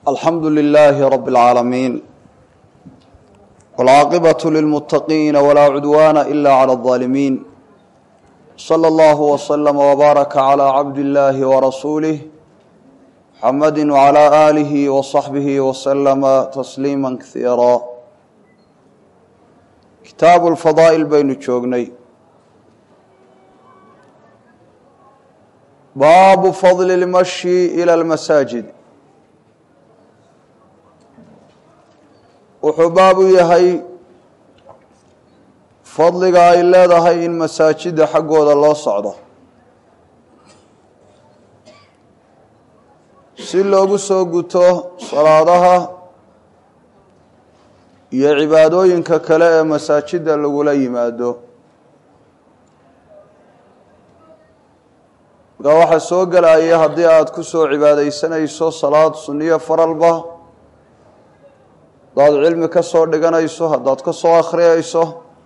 alxamdu lilaahi rabi اlcaalamiin wاlcaaqibaة lilmuttaqiina walaa cudwaana ila clى اظaalimiin slى اllahu wslama wbaaraka clى cabdi اllahi warasuulih muxamadi wclى aalihi waصaxbihi waslama tasliima kasiira kitaabu lfadaa'il baynu joognay baabu fadli اlmashi ilى اlmasaajid wuxuu baabu yahay fadliga ay leedahay in masaajida xaggooda loo socdo si loogu soo guto salaadaha iyo cibaadooyinka kale ee masaajida lagula yimaado markaa waxaa soo gelaya haddii aada ku soo cibaadeysanayso salaad sunniyo faralba haddaad cilmi ka soo dhiganayso haddaad ka soo akhriyayso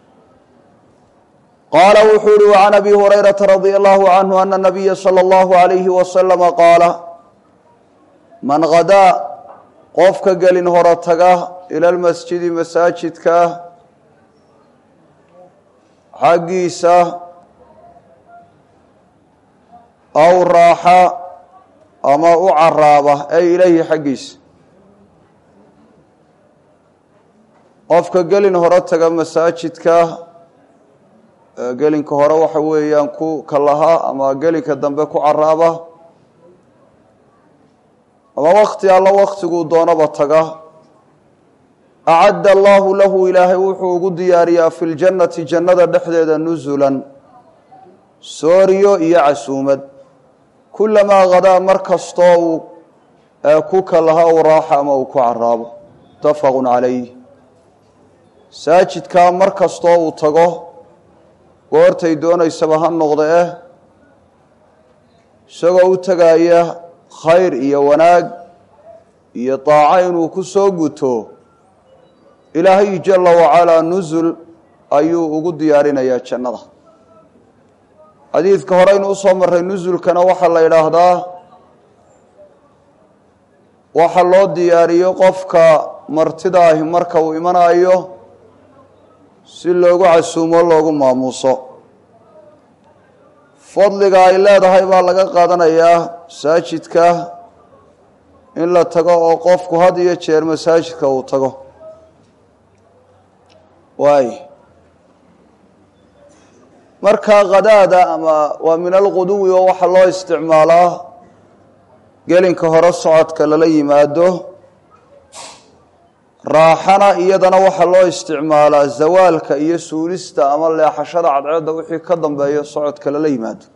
qaala wuxuu uhi وcan abi hurayrata radia allahu canhu ana nabiya salى اllahu عalayhi wasalama qaala man hadaa qofka gelin horo taga ila lmasjidi masaajidka xaggiisa aw raaxa ama u caraaba ay ilayhi xaggiisa qofka gelin hore taga masaajidka gelinka hore waxa weeyaan ku kalaha ama gelinka dambe ku caraaba ama wakti alla waktiguu doonaba taga acadda allahu lahu ilaahay wuxuu ugu diyaariyaa fi ljannati jannada dhexdeeda nusulan sooriyo iyo casuumad kulamaa hadaa mar kastoo uu ku kalaha u raaxa ama uu ku caraabo mutafaqu calayh masaajidkaa mar kastoo uu tago goortay doonaysaba ha noqda eh isagoo u tegaya khayr iyo wanaag iyo daaco inuu ku soo guto ilaahay jala wacalaa nusul ayuu ugu diyaarinayaa jannada xadiidka horeynu usoo marray nusulkana waxaa la yidhaahdaa waxa loo diyaariyo qofka martida ahi marka uu imanayo si loogu casuumo loogu maamuuso fadliga ay leedahay baa laga qaadanayaa masaajidka in la tago oo qofku had iyo jeer masaajidka uu tago waay markaa khadaada ama waa min alquduwi oo waxaa loo isticmaalaa gelinka hore socodka lala yimaado raaxana iyadana waxaa loo isticmaalaa zawaalka iyo suulista ama leexashada cadceedda wixii ka dambeeya socodka lala yimaado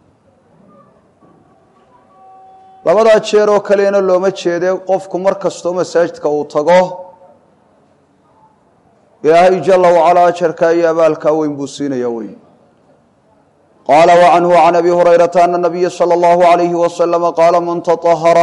labadaa jeer oo kalena looma jeede qofku mar kastoo masaajidka uu tago ilaahay jala wacalaa ajarkaa iyo abaalkaa weyn buu siinaya weyn qaala wacanhu can abi hurayrata ana nabiya salى اllahu alayhi wasalama qaala man taطahara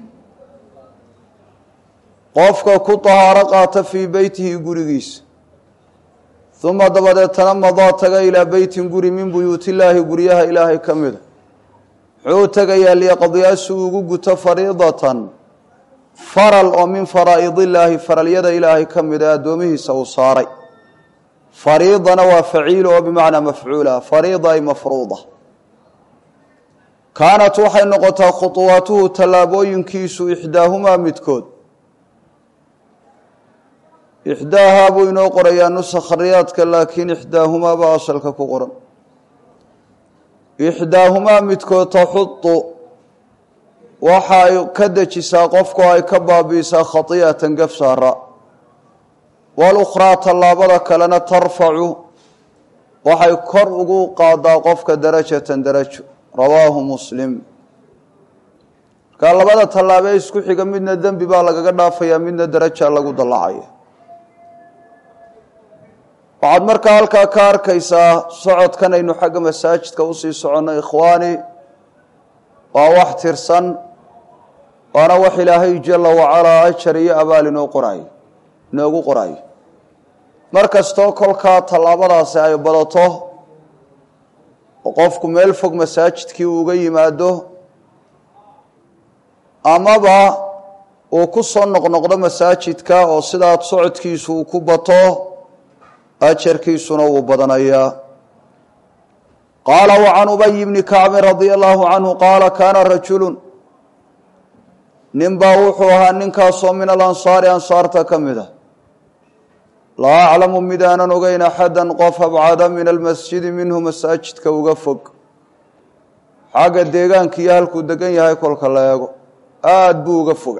qofka ku tahaaro qaata fii beytihi gurigiisa uma dabadeetana madaa taga ilaa beytin guri min buyuuti illaahi guryaha ilaahay ka mida muxuu tegayaa liyaqdiya si uu ugu guto fariidatan faral oo min faraa'id illaahi faralyada ilaahay ka mida addoomihiisa uu saaray fariidana waa faciil oo bimacnaa mafcuula fariida ay mafruuda kaanat waxay noqotaa khuطuwaatuhu tallaabooyinkiisu ixdaahumaa midkood ixdaahaa buu inoo qorayaa nusakhariyaadka laakiin ixdaahumaa baa asalka ku qoran ixdaahumaa midkood taxudu waxa ay ka dejisaa qofku ay ka baabi'isaa khati'atan gaf saara walukhraa tallaabada kalena tarfacu waxay kor ugu qaadaa qofka darajatan darajo rawaahu muslim markaa labada tallaabee isku xiga midna dembi baa lagaga dhaafayaa midna daraja lagu dallacaya waxaad markaa halkaa ka arkaysaa socodkan aynu xagga masaajidka usii soconno ikhwaani waa wax tirsan waana wax ilaahay jala wacalaa ajar iyo abaal inoo qoraayo inoogu qoraayo mar kastoo kolkaa tallaabadaasi ay badato oo qofku meel fog masaajidkii uga yimaado amaba uu ku soo noqnoqdo masaajidka oo sidaad socodkiisu uu ku bato ajarkiisuna wuu badanayaa qaala wa can ubayi bni kacbin radia allahu canhu qaala kaana rajulun nin baa wuxuu ahaa ninkaasoo min alansaari ansaarta ka mid a laa aclamu mid aanan ogeyn axadan qof abcada min almasjidi minhu masaajidka uga fog xagga deegaanka iyo halkuu degan yahay kolka la eego aada buu uga foga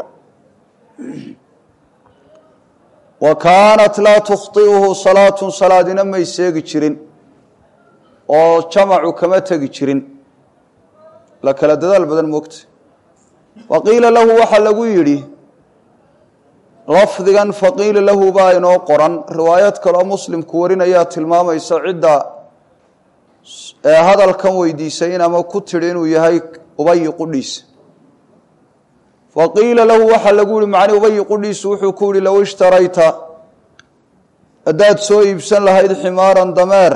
wa kaanat laa tukhطi'uhu salaatun salaadina may seegi jirin oo jamacu kama tegi jirin la kala dadaal badan moogta wa qiila lahu waxaa lagu yidhi lafdigan faqiila lahu baa inoo qoran riwaayad kaloo muslimku warinayaa tilmaamaysa cidda ee hadalkan weydiisay in ama ku tidhi inuu yahay ubayi qudhiisa faqiila lahu waxaa lagu yihi macni ubayi qudhiisu wuxuu ku yihi low ishtarayta haddaad soo iibsan lahayd ximaaran dameer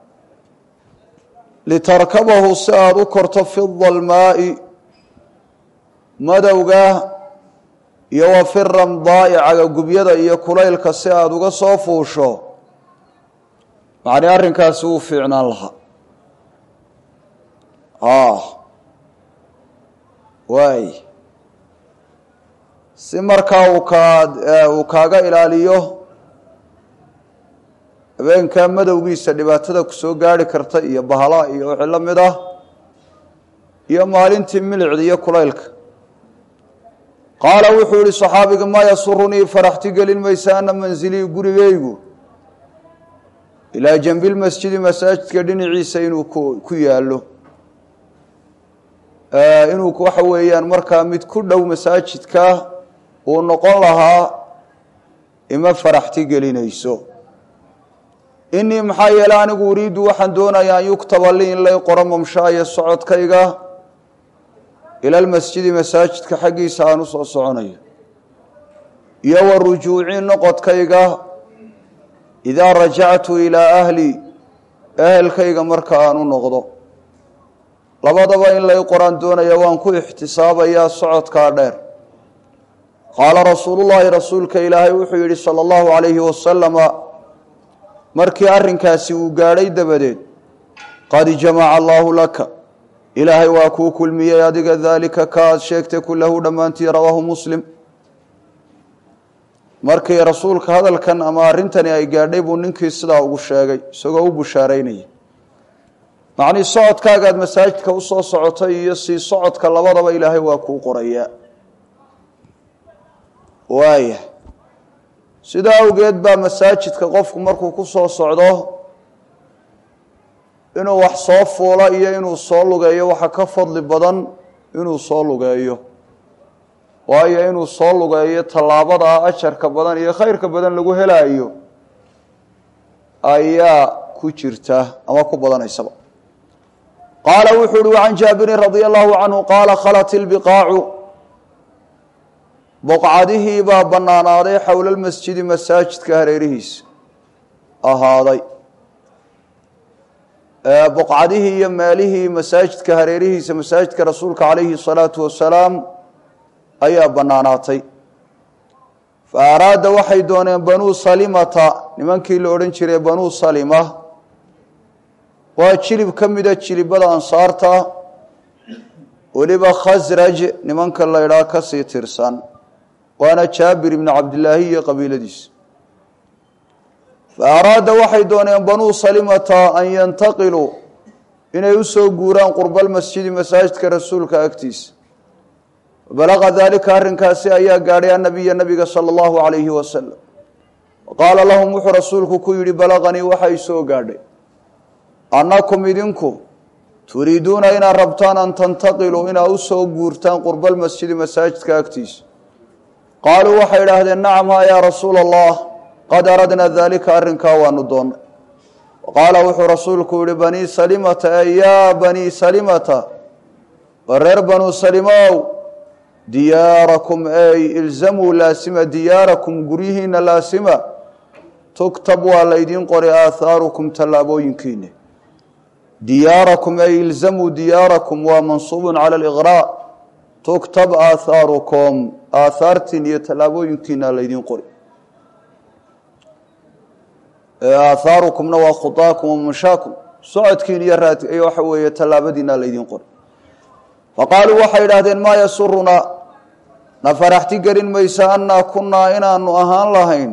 litarkabahu si aada u korto fi dalmaa'i madowga iyo wa fi ramdaa'i cagagubyada iyo kulaylka si aada uga soo fuusho macni arrinkaasi wuu fiicnaan lahaa waay si markaa uu kaa uu kaaga ilaaliyo habeenkaa madowgiisa dhibaatada kusoo gaari karta iyo bahala iyo wixii la mid ah iyo maalintii milicda iyo kulaylka qaala wuxuu yihi صaxaabiga maa yasurunii faraxti gelin maysa ana manzilii gurigeygu ilaa janbi lmasjidi masaajidka dhinaciisa inuu ku yaalo inuu waxa weeyaan markaa mid ku dhow masaajidka uu noqon lahaa ima faraxti gelinayso inii maxaa yeele anigu uriidu waxaan doonayaa an yuktaba lii in lay qoro mamshaaya socodkayga ila lmasjidi masaajidka xaggiisa aan u soo soconayo iyo wa rujuuci noqodkayga idaa rajactu ilaa ahli ehelkayga marka aan u noqdo labadaba in lay qoraan doonaya waan ku ixtisaabayaa socodkaa dheer qaala rasuulu llaahi rasuulka ilaahay wuxuu yidhi sala allahu calayhi wasalama markii arrinkaasi uu gaadhay dabadeed qad jamaca allaahu laka ilaahay waa kuu kulmiyey adiga daalika ka aad sheegtay kulahu dhammaantii rawaahu muslim markii rasuulka hadalkan ama arrintani ay gaadhay buu ninkii sidaa ugu sheegay isagoo u bushaaraynaya macnii socodkaagaad masaajidka usoo socotay iyo sii socodka labadaba ilaahay waa kuu qorayaa waaya sidaa awgeed baa masaajidka qofku markuu ku soo socdo inuu wax soo fuulo iyo inuu soo lugeeyo waxa ka fadli badan inuu soo lugeeyo waayo inuu soo lugeeyo tallaabada ajarka badan iyo khayrka badan lagu helaayo ayaa ku jirta ama ku badanaysaba qaala wuxuu uhi can jaabirin radia allahu canhu qaala khalat ilbiqaacu boqcadihii baa bannaanaaday xowla lmasjidi masaajidka hareerihiisa ahaaday boqcadihii iyo meelihii masaajidka hareerihiisa masaajidka rasuulka calayhi salaatu wasalaam ayaa bannaanaatay fa araada waxay dooneen banuu salimata nimankii la odhan jiray banuu salima waa jilib ka mida jilibada ansaarta weliba khasraj nimanka la ydhaha kasii tirsan waana jaabir ibni cabdilaahi iyo qabiiladiisa fa araada waxay dooneen banuu salimata an yantaqiluu inay usoo guuraan qurbalmasjidi masaajidka rasuulka agtiisa balaqa daalika arrinkaasi ayaa gaadhay annabiya nabiga sala allahu calayhi wasalam qaala lahum wuxuu rasuulku ku yidhi balaqanii waxay soo gaadhay annakum idinku turiiduuna inaad rabtaan an tantaqiluu inaad usoo guurtaan qurbalmasjidi masaajidka agtiisa qaaluu waxay idhaahdeen nacam ha yaa rasuula allah qad aradna daalika arrinkaa waanu doonnay qaala wuxuu rasuulku yihi banii salimata e yaa banii salimata wa reer banuu salimow diyaarakum ey ilzamuu laasima diyaarakum guryihiina laasima tugtab waa laydiin qori aathaarukum tallaabooyinkiina diyaarakum ey ilzamuu diyaarakum waa mansuubun cala aliqraa tuktab aathaarukum aathaartiin iyo tallaabooyinkiina laydin qori aathaarukumna waa khudaakum wa mashaakum socodkiin iyo raad waxa weeye tallaabadiina laydin qori faqaaluu waxay idhaahdeen maa yasurunaa na faraxti gelin maysa annaa kunnaa inaanu ahaan lahayn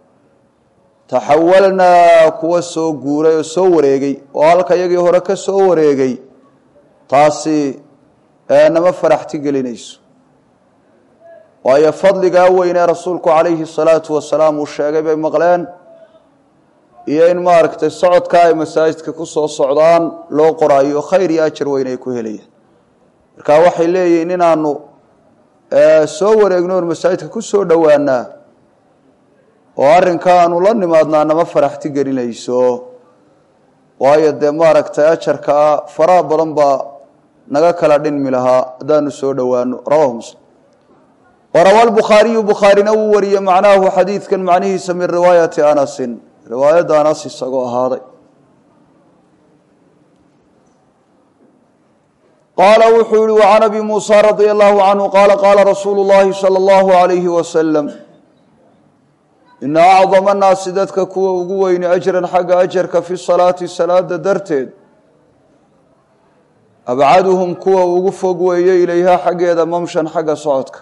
taxawalnaa kuwa soo guuray oo soo wareegay oo halka iyagii hore ka soo wareegay taasi nama faraxti gelinayso waayo fadligaa weynee rasuulku calayhi salaatu wasalaam uu sheegay bay maqleen iyo in maaragtay socodkaa ay masaajidka ku soo socdaan loo qoraayo khayr iyo ajar weyn ay ku helayaan marka waxay leeyihiin inaanu soo wareegno oon masaajidka ku soo dhowaanaa oo arrinka aanu la nimaadnaa nama faraxti gelinayso waayo dee maaragtay ajarkaa faraha badan baa naga kala dhinmi lahaa haddaanu soo dhowaano rawahu muslim warawa lbukhaariyu bukhaarina wuu wariyey macnaahu xadiidkan macnihiisa min riwaayati anasin riwaayadda anas isagoo ahaaday qaala wuxuu yihi وcan abi muusى radي allahu canhu qaala qaala rasuulu اllahi salى اllahu عalayhi wasalam ina acdama naasi dadka kuwa ugu weyni ajran xagga ajarka fi salaati salaada darteed abcaduhum kuwa ugu fog weeye ilayhaa xaggeeda mamshan xagga socodka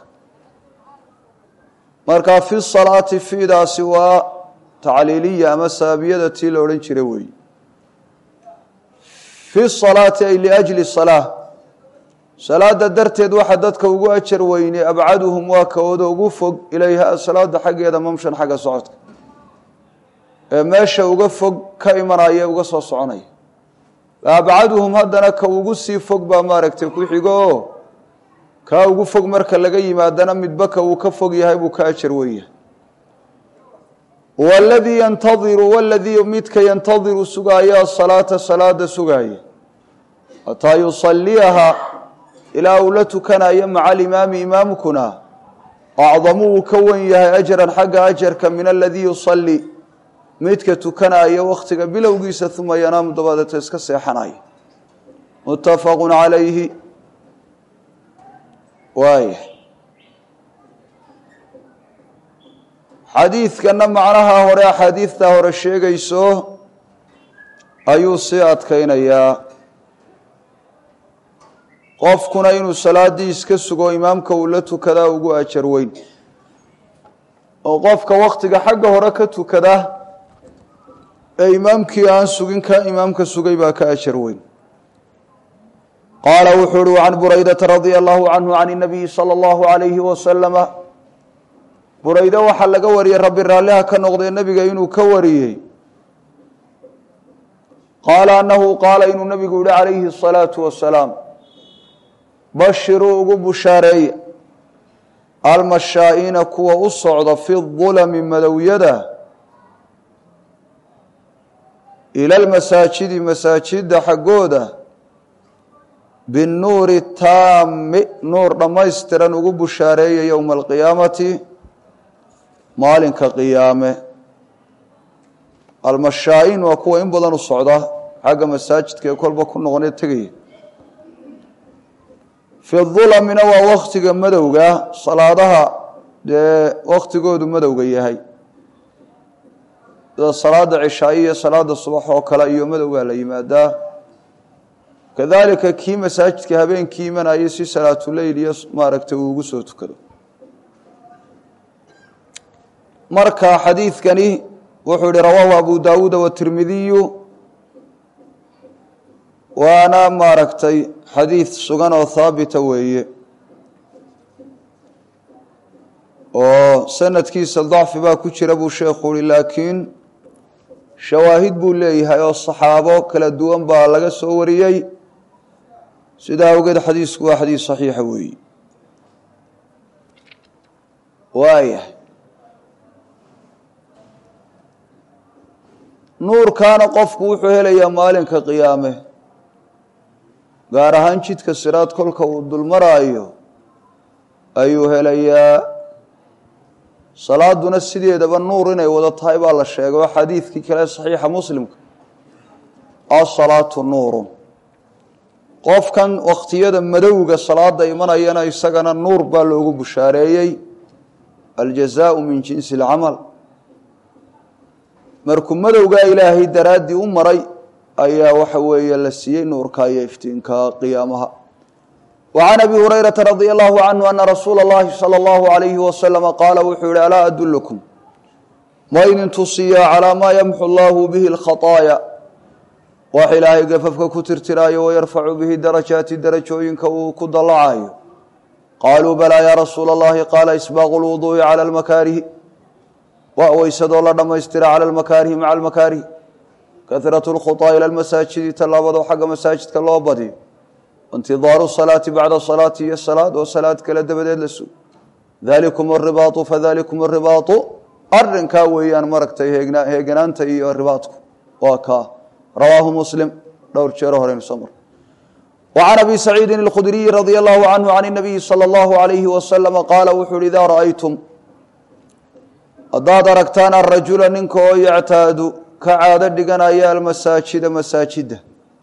marka fi salaati fiidaasi waa tacliiliya ama saabiyada tii la odhan jira weeye fi salaati ay liajli salaa salaada darteed waxa dadka ugu ajar weyne abcaduhum waa kawooda ugu fog ilayha salaada xaggeeda mamshan xagga socodka ee meesha uga fog ka imanaya uga soo soconaya abcaduhum haddana ka ugu sii fog baa maaragtay ku xigo oo kaa ugu fog marka laga yimaadana midba ka uu ka fog yahay buu ka ajar wenyahay waladii yantadiru waladii midka yantadiru sugaaya asalaata salaada sugaaya hataa yusaliyaha ilaa uu la tukanayo maca alimaami imaamkuna acdamu uu ka wen yahay ajran xagga ajarka min aladii yusalli midka tukanaya wakhtiga bilowgiisa uma yanaamu dabadeeta iska seexanaya muttafaqu calayhi waaya xadiidkana macnaha hore axaadiidta hore sheegayso ayuu sii adkaynayaa qofkuna inuu salaaddii iska sugo imaamka uu la tukadaa ugu ajar weyn oo qofka wakhtiga xagga hore ka tukada ee imaamkii aan sugin ka imaamka sugay baa ka ajar weyn qaala wuxuu uhi can buraydata radia allahu canhu can inabiyi sala allahu alayhi wasalama burayde waxaa laga wariyey rabbi raalliha ka noqdee nebiga inuu ka wariyey qaala anahu qaala inuu nebigu yihi calayhi asalaatu wasalaam bashiruu ugu bushaareeya almashaa'iina kuwa u socda fi dulami madowyada ila lmasaajidi masaajidda xaggooda binnuuri taami nuur dhammaystiran ugu bushaareeya yowma alqiyaamati maalinka qiyaame almashaa'iin waa kuwa in badan u socda xagga masaajidka ee kolba ku noqonee tegaya fi dulamina waa waktiga madowga salaadaha dee waktigoodu madowga yahay sida salaada cishaayo iyo salaada subax oo kale iyo madowgaa la yimaadaa kadalika kii masaajidka habeenkii imanayay si salaatuleyl iyo maaragtay uu ugu soo tukado marka xadiidkani wuxuu yihi rawaahu abu dawuuda watirmidiyu waana maaragtay xadiid sugan oo haabita weeye oo sanadkiisa dacfi baa ku jira buu sheekhu uhi laakiin shawaahid buu leeyahay oo saxaabo kala duwan baa laga soo wariyey sidaa awgeed xadiisku waa xadiis saxiixa weeye waayahay nuurkaana qofku wuxuu helayaa maalinka qiyaame gaar ahaan jidka siraad kolka uu dulmaraayo ayuu helayaa salaaduna sideedaba nuur inay wada tahay baa la sheegay oo xadiidkii kale saxiixa muslimka asalaatu nuurun qofkan wakhtiyada madowga salaada imanayana isagana nuur baa loogu bushaareeyey aljazaau min jinsi alcamal markuu madowgaa ilaahay daraaddii u maray ayaa waxa weeye la siiyey nuurka iyo iftiinka qiyaamaha wa can abi hurayrata radia allahu canhu ana rasuula اllahi salى اllahu alayhi wasalama qaala wuxuu yihi alaa adulukum ma idin tusiyaa calaa maa yamxu allahu bihi اlkhaطaaya wax ilaahay gafafka ku tirtiraayo wayarfacu bihi darajaati darajooyinka uu ku dallacayo qaaluu balaa yaa rasuula اllahi qaala isbaaqu lwuduu'i cala almakaarihi waa weysadoo la dhammaystira cala almakaarihi maca almakaarihi kahratu lkhuطaa ila lmasaajidi tallaabadoo xagga masaajidka loo badiyo intidaaru salaati bacda salaati iyo salaad oo salaad kale dabadeed la sugo dalikum aribaau fadalikum aribaau arinkaa weeyaan maragtay heeganaanta iyo ribaadku waa kaa rawaahu muslim dhowr jeero horeynu soo mar وعن أبي سعيد الخdري رضي الله عنه عن النبي صلى الله عليه وسلم قال wuxuu hi إdا رأyتم haddaad aragtaan الرaجuلa ninka oo yctaadu ka caado dhiganaya almasaajida masaajida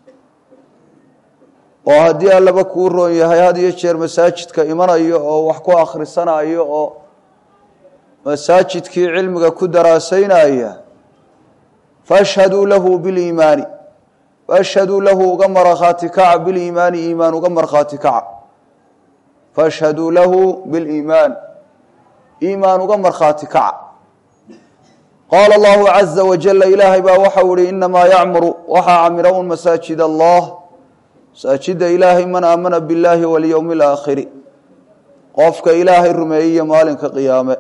oo haddii allaba kuu roon yahay had iyo jeer masaajidka imanayo oo wax ku akhrisanayo oo masaajidkii cilmiga ku daraasaynaya faashhaduu lahu biliimaani faashhaduu lahu uga markhaati kaca biliimaani iimaan uga markhaati kaca faashhaduu lahu biliimaan iimaan uga markhaati kaca qaala allahu caza wajala ilaahay baa waxau ihi inamaa yacmuru waxaa camira un masaajid allah masaajida ilaahay man aamana biاllaahi walyowmi اlaakhiri qofka ilaahay rumeeyiyo maalinka qiyaame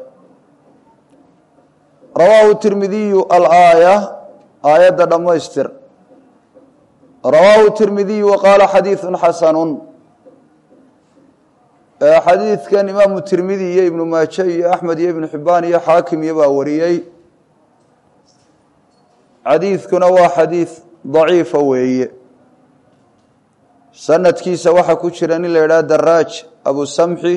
rawaahu tirmidiyu alaaya aayadda dhammaystir rawaahu tirmidiyu waqaala xadiidu xasanu xadiidkan imaamu tirmidi iyo ibnu maaje iyo axmed iyo ibnu xibaan iyo xaakim iyo baa wariyey xadiidkuna waa xadiid daciifa weeye sanadkiisa waxaa ku jira nin la yidhaha daraaj abusamxi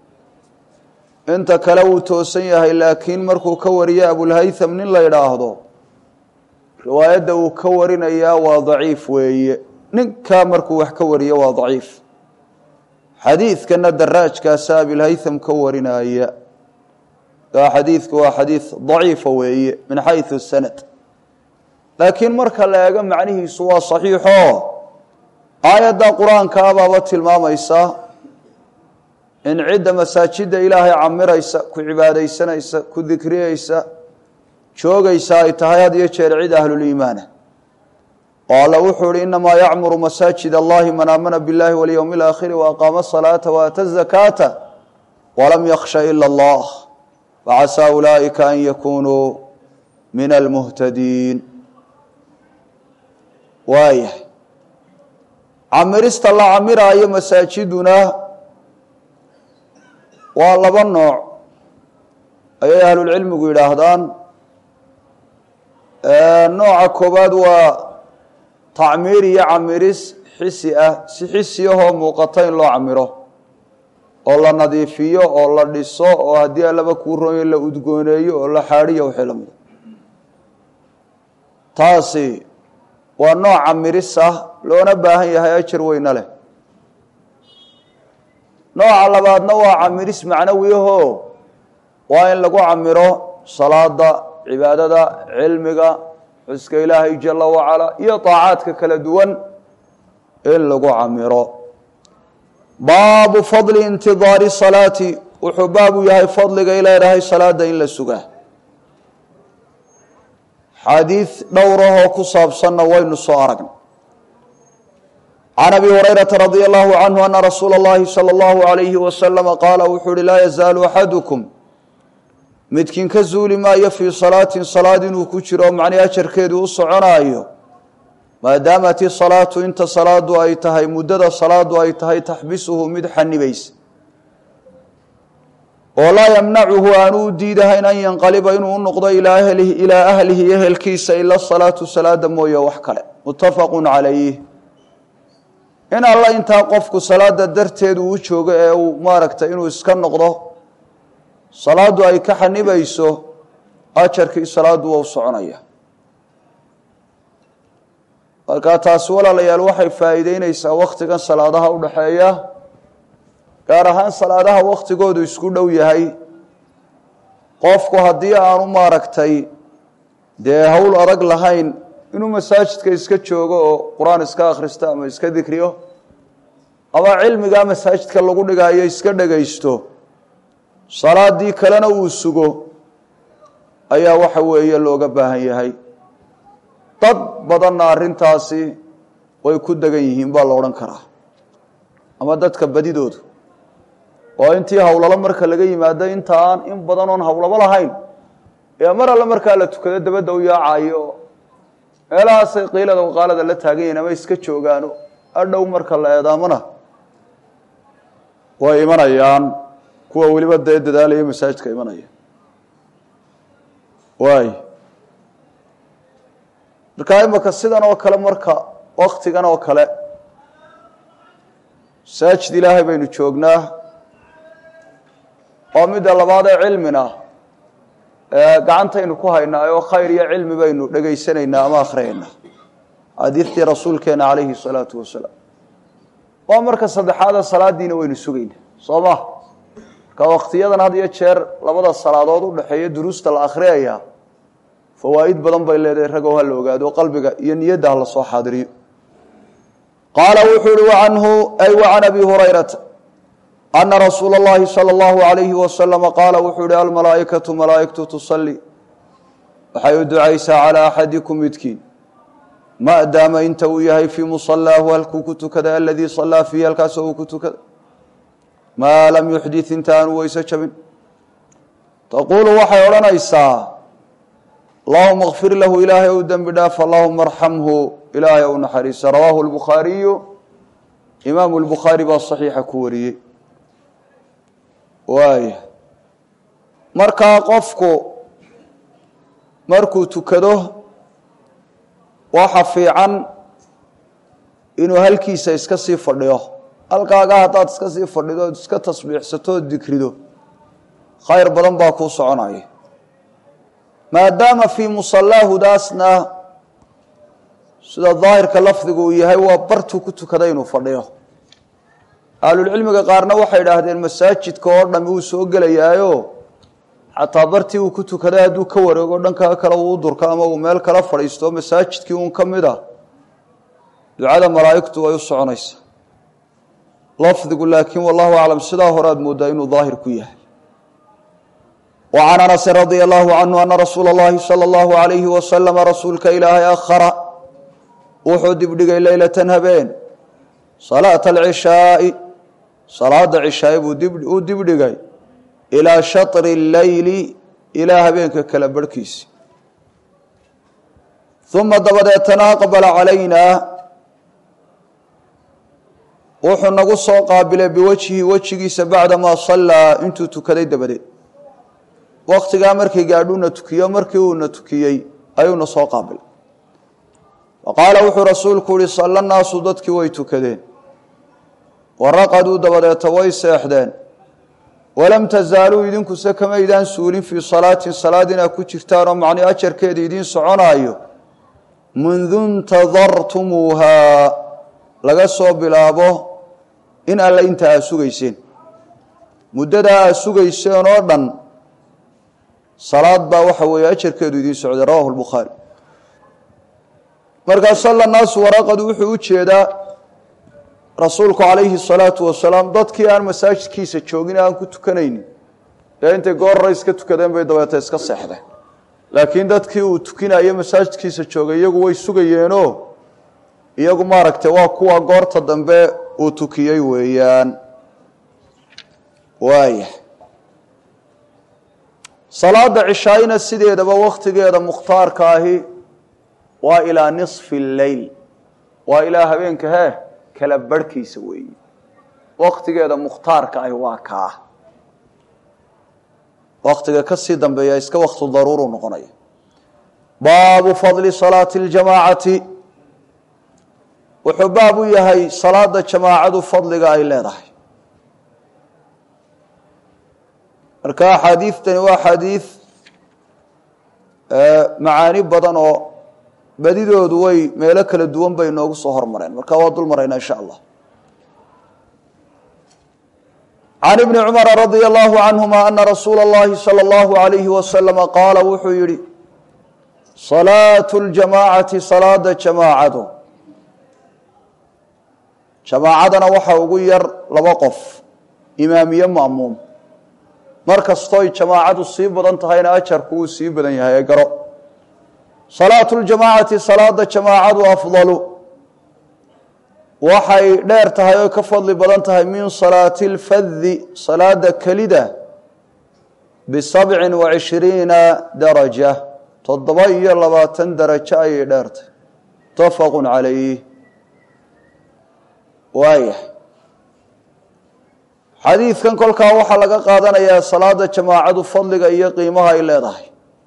inta kale wuu toosan yahay laakiin markuu ka wariyo abulhaytham nin la yidhaahdo riwaayadda uu ka warinayaa waa daciif weeye ninkaa markuu wax ka wariyo waa daciif xadiidkana daraajkaasa abilhaytham ka warinaya xadiidku waa xadiid daciifa weeye min xayثu sanad laakiin marka la eego macnihiisu waa saxiixo aayadda qur-aanka abaaba tilmaamaysa in cidda masaajida ilaahay camiraysa ku cibaadaysanaysa ku dikriyeysa joogaysa ay tahay had iyo jeer cid ahluliimaana oo alla wuxuu ihi inamaa yacmuru masaajid allahi man aamana biاllahi walyowmi اlaakhiri waaqaama asalaata waata zakaata walam yakhsha ila allah facasaa ulaa'ika an yakunuu min almuhtadiin waayahay camirista la camiraayo masaajiduna waa laba nooc ayay ahlulcilmigu yidhaahdaan nooca koobaad waa tacmiir iyo camiris xisi ah si xisi ahoo muuqata in loo camiro oo la nadiifiyo oo la dhiso oo haddii allaba kuu roonyo la udgooneeyo oo la xaadhiyo wixii la mida taasi waa nooc camiris ah loona baahan yahay ajar weyne leh nooca labaadna waa camiris macnawiyaho waa in lagu camiro salaada cibaadada cilmiga xuska ilaahay jala wacala iyo طaacaadka kala duwan in lagu camiro baabu fadli intidaari salaati wuxuu baabu yahay fadligay leedahay salaada in la sugaa xadiid dhowrahoo ku saabsanna waynu soo aragna can abi hurayrata radi allahu canhu ana rasuula اllahi salى اllahu alayhi wasalama qaala wuxuu uhi laa yazaalu axadukum midkiin ka zuuli maayo fii salaatin salaad inuu ku jiro macnii ajarkeedu u soconaayo maadaamat isalaatu inta salaadu ay tahay muddada salaadu ay tahay taxbisuhu mid xanibaysa oo laa yamnacuhu aanu u diidahayn an yanqaliba inuu u noqdo ilaa ahlihi ilaa ahlihi ehelkiisa ila salaatu salaada mooye wax kale muttafaqu calayh in alla intaa qofku salaada darteed uu u joogo ee uu maaragtay inuu iska noqdo salaadu ay ka xanibayso ajarkii salaadu waa u soconaya markaa taasi walaalayaal waxay faa'iideyneysaa wakhtigan salaadaha u dhaxeeya gaar ahaan salaadaha wakhtigoodu isku dhow yahay qofku haddii aanu maaragtay dee howl adag lahayn inuu masaajidka iska joogo oo qur-aan iska akhristo ama iska dikriyo ama cilmigaa masaajidka lagu dhigaayo iska dhegaysto salaadii kalena uu sugo ayaa waxa weeye looga baahan yahay dad badanna arrintaasi way ku degan yihiin baa la odhan karaa ama dadka badidoodu oo intii howlalo marka laga yimaado inta aan in badan oon howlabo lahayn ee mar alle markaa la tukado dabadda u yaacayo meelahaasay qiilada waqaalada la taagan yihin ama iska joogaano adhow marka la eedaamona way imanayaan kuwa weliba dee dadaalaya masaajidka imanaya waay markaa imaka sidan oo kale marka waktigan oo kale masaajid ilaahay baynu joognaa oo midda labaad ee cilmina gacantaynu ku haynaa oo khayr iyo cilmi baynu dhegaysanaynaa ama akhriyaynaa xadiidtii rasuulkeena calayhi salaatu wasalaam waa marka saddexaada salaadiina waynu sugaynaa soo ma marka waktiyadan had iyo jeer labada salaadood u dhexeeya duruusta la akhriyayaa fawaa'id badan bay leedahay ragow ha la ogaado qalbiga iyo niyadda ha la soo xaadiriyo qaala wuxuu uhi wacanhu ay wacan abi hurayrata ana rasuula اllahi salى اllahu alayhi wasalama qaala wuxuu yihi almalaa'ikatu malaa'igtu tusalli waxay u ducaysaa calaa axadikum midkiin maadaama inta uu yahay fii musalaahu halkuu ku tukaday aladii salaa fiihi halkaasoo uu ku tukaday maa lam yuxdit inta aanu weyse jabin taquulu waxay odhanaysaa allahuma kfir lahu ilaahay ou dembi dhaaf allahuma arxamhu ilaahay ou naxariisa rawaahu lbukhaariyu imaamu lbukhaari baa saxiixa ku wariyey waaya markaa qofku markuu tukado waxa fiican inuu halkiisa iska sii fadhiyo halkaaga haddaad iska sii fadhido ood iska tasbiixsato ood dikrido khayr badan baa kuu soconaya maadaama fii musallaahudaasna sida daahirka lafdigu uu yahay waa bartuu ku tukaday inuu fadhiyo ahlulcilmiga qaarna waxay idhaahdeen masaajidka oo dhami uu soo gelayaayo xataa bartii uu ku tukaday hadduu ka wareego dhanka kale uu durko ama uu meel kala fadhiisto masaajidkii uun ka mid a ducada malaa'igtu way u soconaysaa lafdigu laakiin wallahu aclam sidaa hore aad moodaa inuu daahir ku yahay wa can anasin radia allahu canhu ana rasuula اllahi salى اllahu alayhi wasalama rasuulka ilaahay akhara wuxuu dibdhigay leylatan habeen salaata alcishaai salaada cishaai buu u dibdhigay ilaa shatri leyli ilaa habeenka kala barhkiisi uma dabadeetana aqbala calaynaa wuxuu nagu soo qaabilay biwajhihi wejigiisa bacdamaa sallaa intuu tukaday dabadeed waktigaa markay gaadhuuna tukiyo markii uuna tukiyey ayuuna soo qaabilay wa qaala wuxuu rasuulku yihi salla naasu dadkii way tukadeen waraqaduu dabadeeta way seexdeen walam tasaaluu idinkuse kamaydaan suulin fii salaatin salaad inaad ku jirtaanoo macnii ajarkeeda idiin soconaayo mundu ntadartumuuhaa laga soo bilaabo in alle inta aad sugayseen muddadaa aad sugayseen oo dhan salaad baa waxa weeye ajarkeedu idiin socday rawahu lbukhaari markaa salla naasu waraqadu wuxuu u jeedaa rasuulku calayhi الsalaatu wasalaam dadkii aan masaajidkiisa joogin aan ku tukanaynin ee intay goorra iska tukadeen bay dabeeta iska seexdeen laakiin dadkii uu tukinayo masaajidkiisa joogay iyagu way sugayeenoo iyagu maaragtay waa kuwa goorta dambe uu tukiyey weeyaan waaya salaada cishaayina sideedaba wakhtigeeda mukhtaarka ahi waa ilaa nisfi اleyl waa ilaa habeenka hee kala barhkiisa weeye waktigeeda mukhtaarka ahi waa kaa waktiga ka sii dambeeya iska waktu daruuru noqonaya baabu fadli salaati اljamaacati wuxuu baab u yahay salaada jamaacadu fadliga ay leedahay marka axaadiidtani waa xadiid macaani badan oo badidoodu way meelo kala duwan bay inoogu soo hormareen marka waa dul maraynaa insha allah can ibni cumara radia allahu canhuma ana rasuula اllahi salى اllahu alayhi wasalama qaala wuxuu yihi salaatu ljamaacati salaada jamaacadu jamaacadana waxaa ugu yar laba qof imaamiye ma'muum mar kastooy jamaacadu sii badan tahayna ajarku wuu sii badan yahay ee garo salaatu ljamaacati salaada jamaacadu afdalu waxay dheer tahay oo ka fadli badan tahay min salaati اlfadi salaada kelida bisabcin wa cishriina daraja toddoba iyo labaatan darajo ayay dheertahay mutafaqu calayh waayahay xadiidkan kolkaa waxaa laga qaadanayaa salaada jamaacadu fadliga iyo qiimaha ay leedahay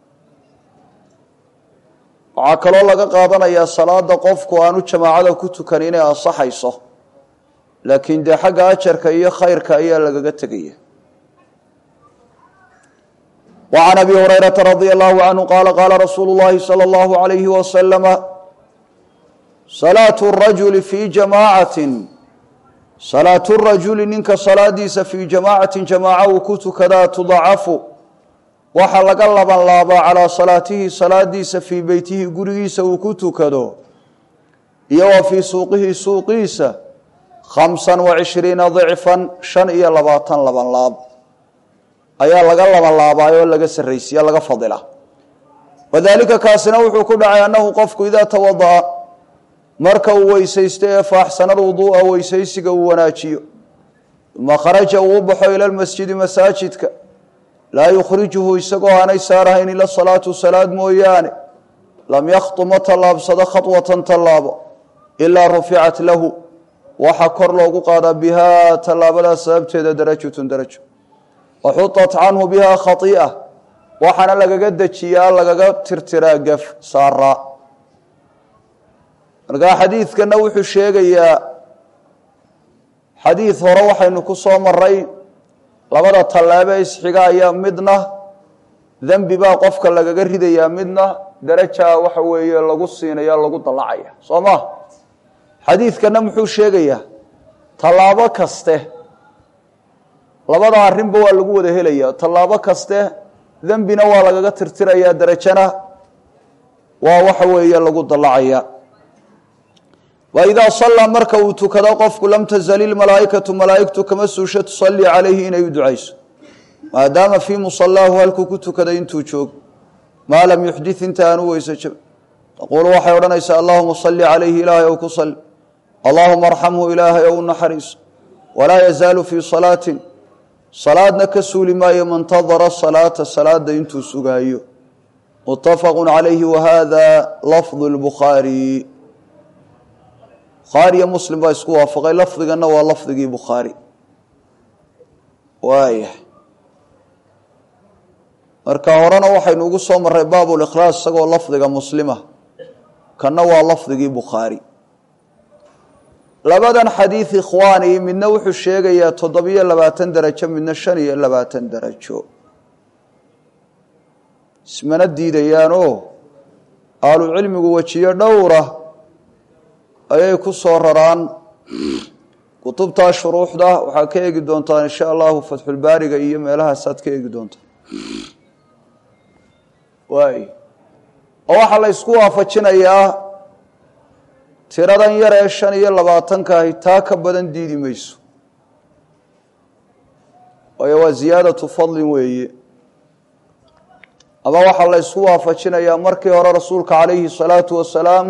waxaa kaloo laga qaadanayaa salaada qofku aanu jamaacada ku tukan inay ansaxayso laakiin dee xagga ajarka iyo khayrka ayaa lagaga tegaya وعn أbي هريرة رضي الله عنه qال qاla رsuuل الlahi صلى الله عليه وسلم صلاة الرaجuل في جamاعaة صلاaة الرaجuل ninka salaadiisa fي جamاعaةi جamاacة uu ku tukadaa تضacafu waxa laga laban laabaa calىa salaatihi salaadiisa fii beytihi gurigiisa uu ku tukado iyo wa fii suuqihi suuqiisa خaمسa وعشhريiنa ضعفا شhan iyo labaatan laban laab ayaa laga laban laabaayo laga sarraysiya laga fadila wadaalika kaasina wuxuu ku dhacay annahu qofku idaa tawada'a marka uu weysaysto ee faaxsana lwuduu'a weysaysiga uu wanaajiyo uma kharaja uu u baxo ila lmasjidi masaajidka laa yukhrijuhu isagoo aanay saarahayn ila salaatu salaad mooyaane lam yakhtu ma tallaabsado khatwatan tallaabo ilaa ruficat lahu waxa kor loogu qaadaa bihaa tallaabadaas sababteeda darajatun darajo waxuطat canhu biha khai'a waxaana lagaga dejiyaa lagaga tirtiraa gaf saaraa markaa xadiidkana wuxuu sheegayaa xadiid hore waxaynu ku soo maray labada tallaabo isxiga ayaa midna dembi baa qofka lagaga ridayaa midna darajaa waxa weeye lagu siinaya lagu dallacaya soo ma xadiidkana muxuu sheegayaa tallaabo kaste labada arrinba waa lagu wada helaya tallaabo kaste dembina waa lagaga tirtirayaa derajana waa waxa weeye lagu dallacaya wa idaa sallaa marka uu tukado qofku lam tazali ilmalaa'ikatu malaa'igtu kama suusho tusallii calayhi inay u ducayso maadaama fii musallaahu halkuu ku tukaday intuu joogo maa lam yuxdit inta aanu weyso jab taquulu waxay odhanaysaa allahuma salli calayhi ilaahay ow ku salli allahuma arxamhu ilaahay ow naxariiso walaa yazaalu fii salaatin salaadna ka suuli maayo mantadara salaata salaada intuu sugaayo mutafaqu calayhi wahada lafdu lbukhaari bukhaariyo muslim baa isku waafaqay lafdigana waa lafdigii bukhaari waaya marka horena waxaynu ugu soo maray baab likhlaas isagoo lafdiga muslima kana waa lafdigii bukhaari labadan xadiid ikhwaani midna wuxuu sheegayaa toddobiyo labaatan darajo midna shan iyo labaatan darajo ismana diidayaanoo ahlucilmigu wejiyo dhowra ayay ku soo raraan kutubtaa shuruuxda waxaa ka eegi doontaan insha allahu fatxulbaariga iyo meelahaasaad ka eegi doontaan waay oo waxaa la ysku waafajinayaa tiradan yar ee shan iyo labaatanka ahi taa ka badan diidi mayso waayo waa ziyaadatu fadlin weeye ama waxaa la ysku waafajinayaa markii hore rasuulka calayhi salaatu wasalaam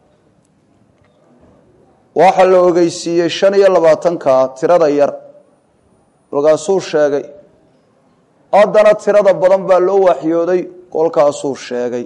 waxaa la ogeysiiyey shan iyo labaatanka tirada yar kolkaasuu sheegay haddana tirada badan baa loo waxyooday kolkaasuu sheegay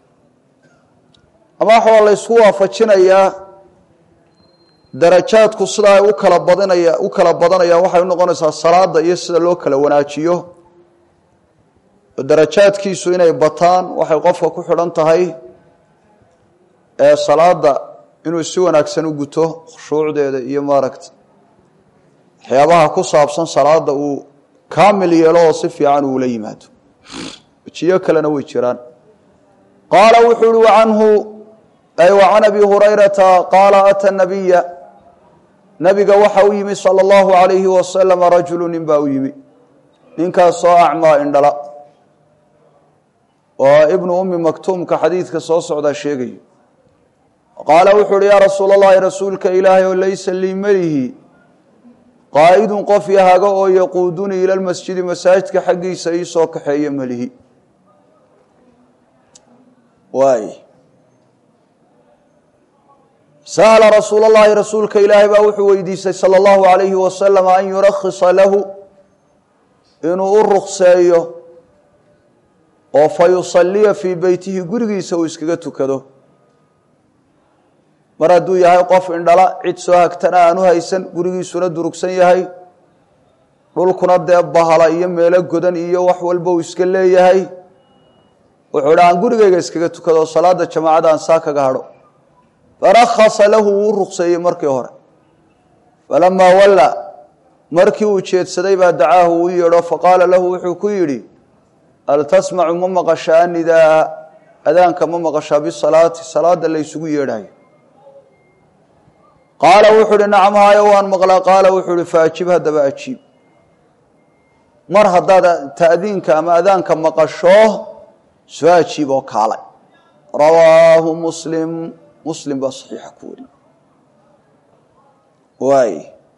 ama waxaa la ysku waafajinayaa darajaadku sida ay u kala badinaya u kala badanayaan waxay unoqonaysaa salaada iyo sida loo kala wanaajiyo darajaadkiisu inay bataan waxay qofka ku xidhan tahay ee salaada inuu si wanaagsan u guto khushuucdeeda iyo maaragta waxyaabaha ku saabsan salaada uu kaamil yeelo oo si fiican uula yimaado wejiyo kalena way jiraan qaala wuxuu uhi canhu ay wa can abi hurayrata qaala ata nabiya nabiga waxa u yimi salى اllahu alayhi wasalama rajulu nin baa u yimi ninkaasoo acmaa indhala oo ibnu umi maktuumka xadiidka soo socdaa sheegayo qaala wuxuu uhi yaa rasuul اllahi rasuulka ilaahay oo laysa lii melihi qaa'idun qof yahaga oo yaquudunii ila lmasjidi masaajidka xaggiisa ii soo kaxeeya melihi waay sa'ala rasuul اllahi rasuulka ilaahay baa wuxuu weydiistay salى اllahu alayhi wasalam an yurakhisa lahu inuu u rukseeyo oo fa yusaliya fii beytihi gurigiisa uu iskaga tukado mar hadduu yahay qof indhala cid soo hagtana aanu haysan gurigiisuna durugsan yahay dhulkuna dee bahala iyo meelo godan iyo wax walba uu iska leeyahay wuxuu dha aan gurigayga iskaga tukado salaada jamaacada aan saa kaga hadho farakhasa lahu wuu rukseeyey markii hore falamaa walla markii uu jeedsaday baa dacaahu uu yeedho faqaala lahu wuxuu ku yidhi hal tasmacu ma maqashaa anidaa adaanka ma maqashaa bisalaati salaada la ysugu yeedhayo qaala wuxuu uhi nacam haayo waan maqlaa qaala wuxuu uhi faajib haddaba ajiib mar haddaad ta'diinka ama adaanka maqasho soo ajiib oo kaalay rawaahu muslim muslim baa saxiixa ku wari waay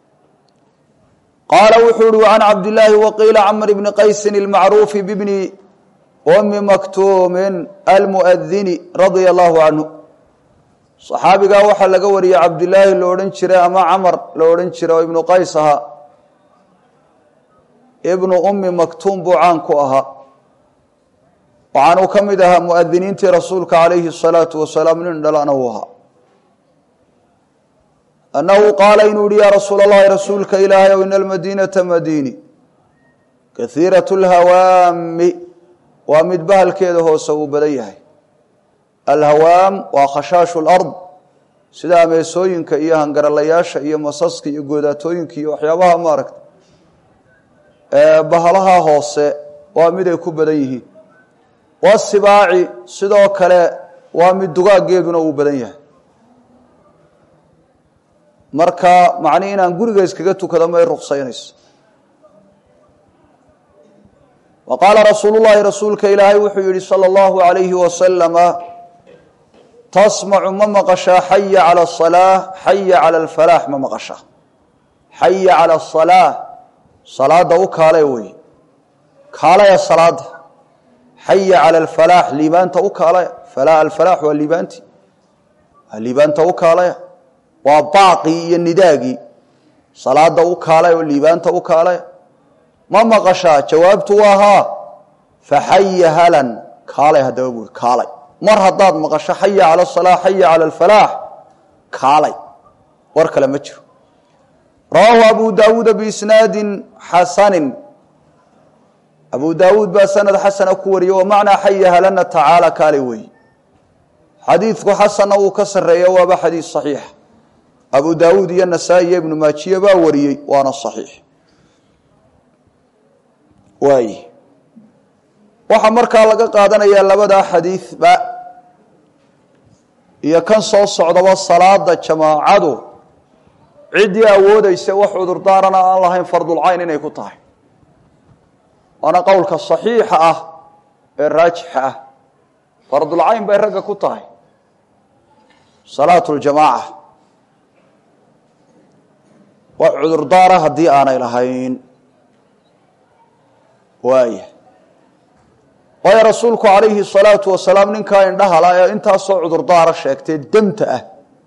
qaala wuxuu uhi can cabdillaahi waqiila camr bni qaysin ilmacruufi bibni umi maktuumin almu'adini radia allahu canhu saxaabigaa waxaa laga wariyey cabdilaahi lo odhan jiray ama camar la odhan jiray oo ibnu qays ahaa ibnu ummi maktuum buu caan ku ahaa waxaanuu ka mid ahaa mu'adiniintii rasuulka calayhi الsalaatu wasalaam nin dhalana uu ahaa annahu qaala inuu yihi yaa rasuul allahi rasuulka ilaahay ow ina almadiinata madiini kahiirat اlhawaami waa mid bahalkeeda hoose uu badan yahay alhawaam waa khashaashu lard sida ameesooyinka iyo hangaralayaasha iyo masaska iyo goodaatooyinka iyo waxyaabaha maaragta bahalaha hoose waa mid ay ku badan yihiin wasibaaci sidoo kale waa mid dugaaggeeduna uu badan yahay marka macnihi inaan guriga iskaga tukado may ruksaynayso wa qaala rasuulu llahi rasuulka ilaahay wuxuu yihi salى اllahu alayhi wasalama tasmacu ma maqashaa xaya calى الصalaaة xaya calى اlfalaax ma maqashaa xaya calى الصalaaة salaada u kaale wey kaalaya salaada xaya calى اlfalaax liibaanta u kaalaya alfalaax waa liibaanti waa liibaanta u kaalaya waa baaqii iyo nidaagii salaada u kaalay oo liibaanta u kaalaya ma maqashaa jawaabtu waa haa faxaya halan kaalay haddaba buuri kaalay mar haddaad maqasho xaya cala asalaa xaya cala alfalaax kaalay war kale ma jiro rawaahu abu daawuuda biisnaadin xasanin abu daawuud baa sanad xasana ku wariyey wa macnaa xaya halana tacaala kaalay weeye xadiidku xasanna wuu ka sarreeya waaba xadiid saxiix abu daawuud iyo nasaa-i iyo ibnu maajiye baa wariyey waana saxiix waay waxaa markaa laga qaadanayaa labadaa xadiidba iyo kan soo socdaba salaada jamaacadu ciddii awoodaysa wax cudurdaarana aan lahayn fardulcayn inay ku tahay waana qowlka saxiixa ah ee raajixa ah fardulcayn bay ragga ku tahay salaatu ljamaaca wax cudurdaara haddii aanay lahayn waaya waayo rasuulku calayhi salaatu wasalaam ninkaa indhahala ee intaasoo cudurdaara sheegtee demta ah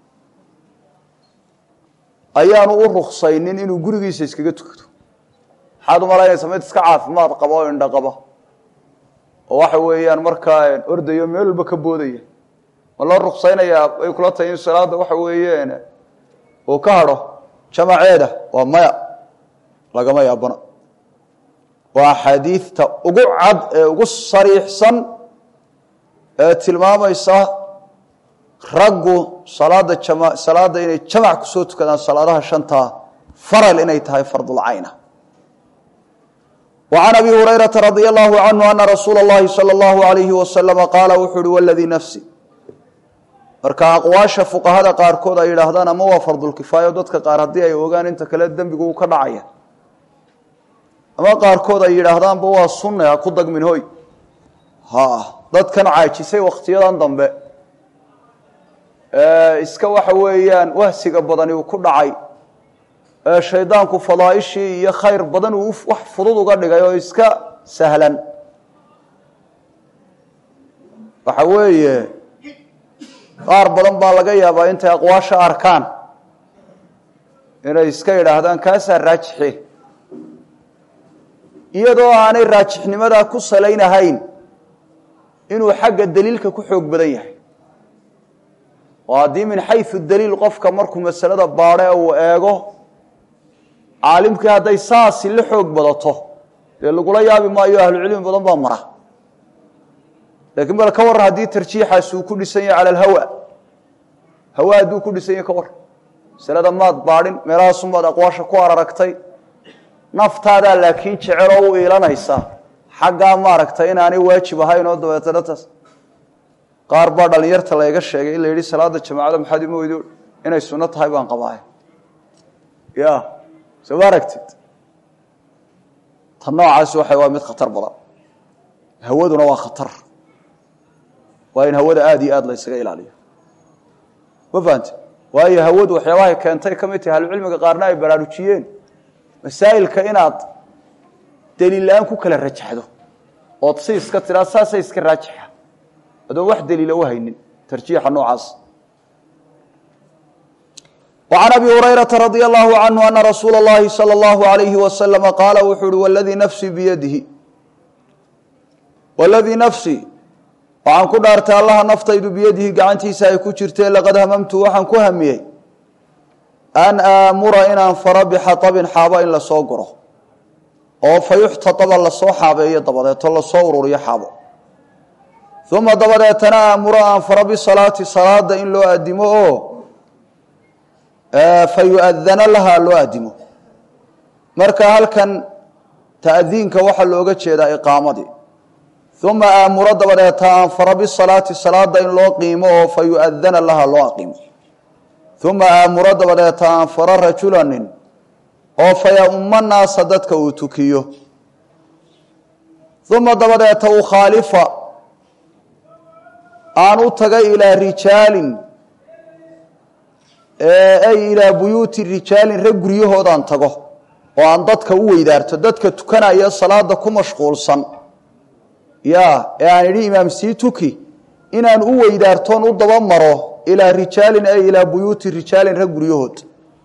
ayaanu u ruksaynin inuu gurigiisa iskaga tukado maxaad umalaynaysa mid iska caafimaad qaba oo indho qaba oo waxa weeyaan markaa ordayo meel walba ka boodaya ma loo ruksaynayaa ay kula tahay in salaada waxa weeyeen uu ka hadho jamaceeda waa maya lagama yaabana waa axaadiidta ugu cad ee ugu sariixsan ee tilmaamaysa raggu salaada jama salaada inay jamac kusoo tukadaan salaadaha shantaa faral inay tahay fardulcayna wa can abi hurayrata radia allahu canhu ana rasuula اllahi salى اllahu alayhi wasalama qaala wuxuu uhi waladii nafsi marka aqwaasha fuqahada qaarkood ay yidhaahdaan ama waa fardulkifaayo dadka qaar haddii ay ogaan inta kale dembigu uu ka dhacaya ama qaarkood ay yidhaahdaanba waa sunne ha ku dagmin hoy ha dadkan caajisay wakhtiyadan dambe iska waxa weeyaan wahsiga badani uu ku dhacay ee shaydaanku fadaaishii iyo khayr badan uu wax fudud uga dhigay oo iska sahlan waxa weeye qaar badan baa laga yaabaa intay aqwaasha arkaan inay iska yidhaahdaan kaasaa raajixi iyadoo aanay raajixnimadaa ku salaynahayn inuu xagga daliilka ku xoog badan yahay oo haddii min xayu daliil qofka markuu masalada baadhe uu eego caalimkii hadday saasi la xoog badato dee lagula yaabi maayo ahlucilmi badan baa mara lakiin bal ka warran haddii tarjiixaasi uu ku dhisan yahay cala alhawa hawa hadduu ku dhisan yahay ka warran masalada maad baadhin meelahaasunbaad aqwaasha ku araragtay naftaadaa laakiin jeceloo u iilanaysa xaggaa maaragtay inaanay waajib ahayn oo dabeetana taas qaar baa dhalinyarta layga sheegay in la yidhi salaada jamaacada maxaad ima weydo inay sunno tahay baan qabaaya ya soo ma aragtid tan noocaasi waxa waa mid khatar badan hawaduna waa khatar waa in hawada aada iyo aada la ysaga ilaaliyo ma fahante waayo hawadu waxyaabahay keentay ka mid tahay ahlucilmiga qaarna ay baraarujiyeen masaa'ilka inaad daliil la-aan ku kala rajaxdo ood si iska tiraa saasay iska raajixa adoon wax daliila u haynin tarjiixa noocaas وعن أبي هريرة رضي الله عنه أن رsuuل اللhi صلى الله عليه وسلم qاaل wuxuu uhi wاladii nfsي byadihi wاladii nfsي waxaan ku dhaartay allaha naftaydu biyadihi gacantiisa ay ku jirtee laqad hamamtu waxaan ku hamiyey an aamura inaan faro bxaطبin xaabo in lasoo guro oo fayuxtaطba lasoo xaabeeyo dabadeeto lasoo ururiyo xaabo ثuma dabadeetana aamuro aan faro bisalaati salaada in loo adimo oo fayuadana laha loo adimo marka halkan ta'diinka waxaa looga jeedaa iqaamadii uma aamuro dabadeeta aan faro bisalaati salaada in loo qiimo oo fayuadana laha loo aqiimo uma aamuro dabadeeta aan faro rajulanin oo fayauma naasa dadka uu tukiyo uma dabadeeta ukhaalifa aan u tagay ilaa rijaalin ay ilaa buyuuti rijaalin rag guryahoodaan tago oo aan dadka u weydaarto dadka tukanaya salaada ku mashquulsan ya ee aan idhi imaam sii tuki inaan u weydaartoon u daba maro ilaa rijaalin ay ilaa buyuuti rijaalin rag guryahood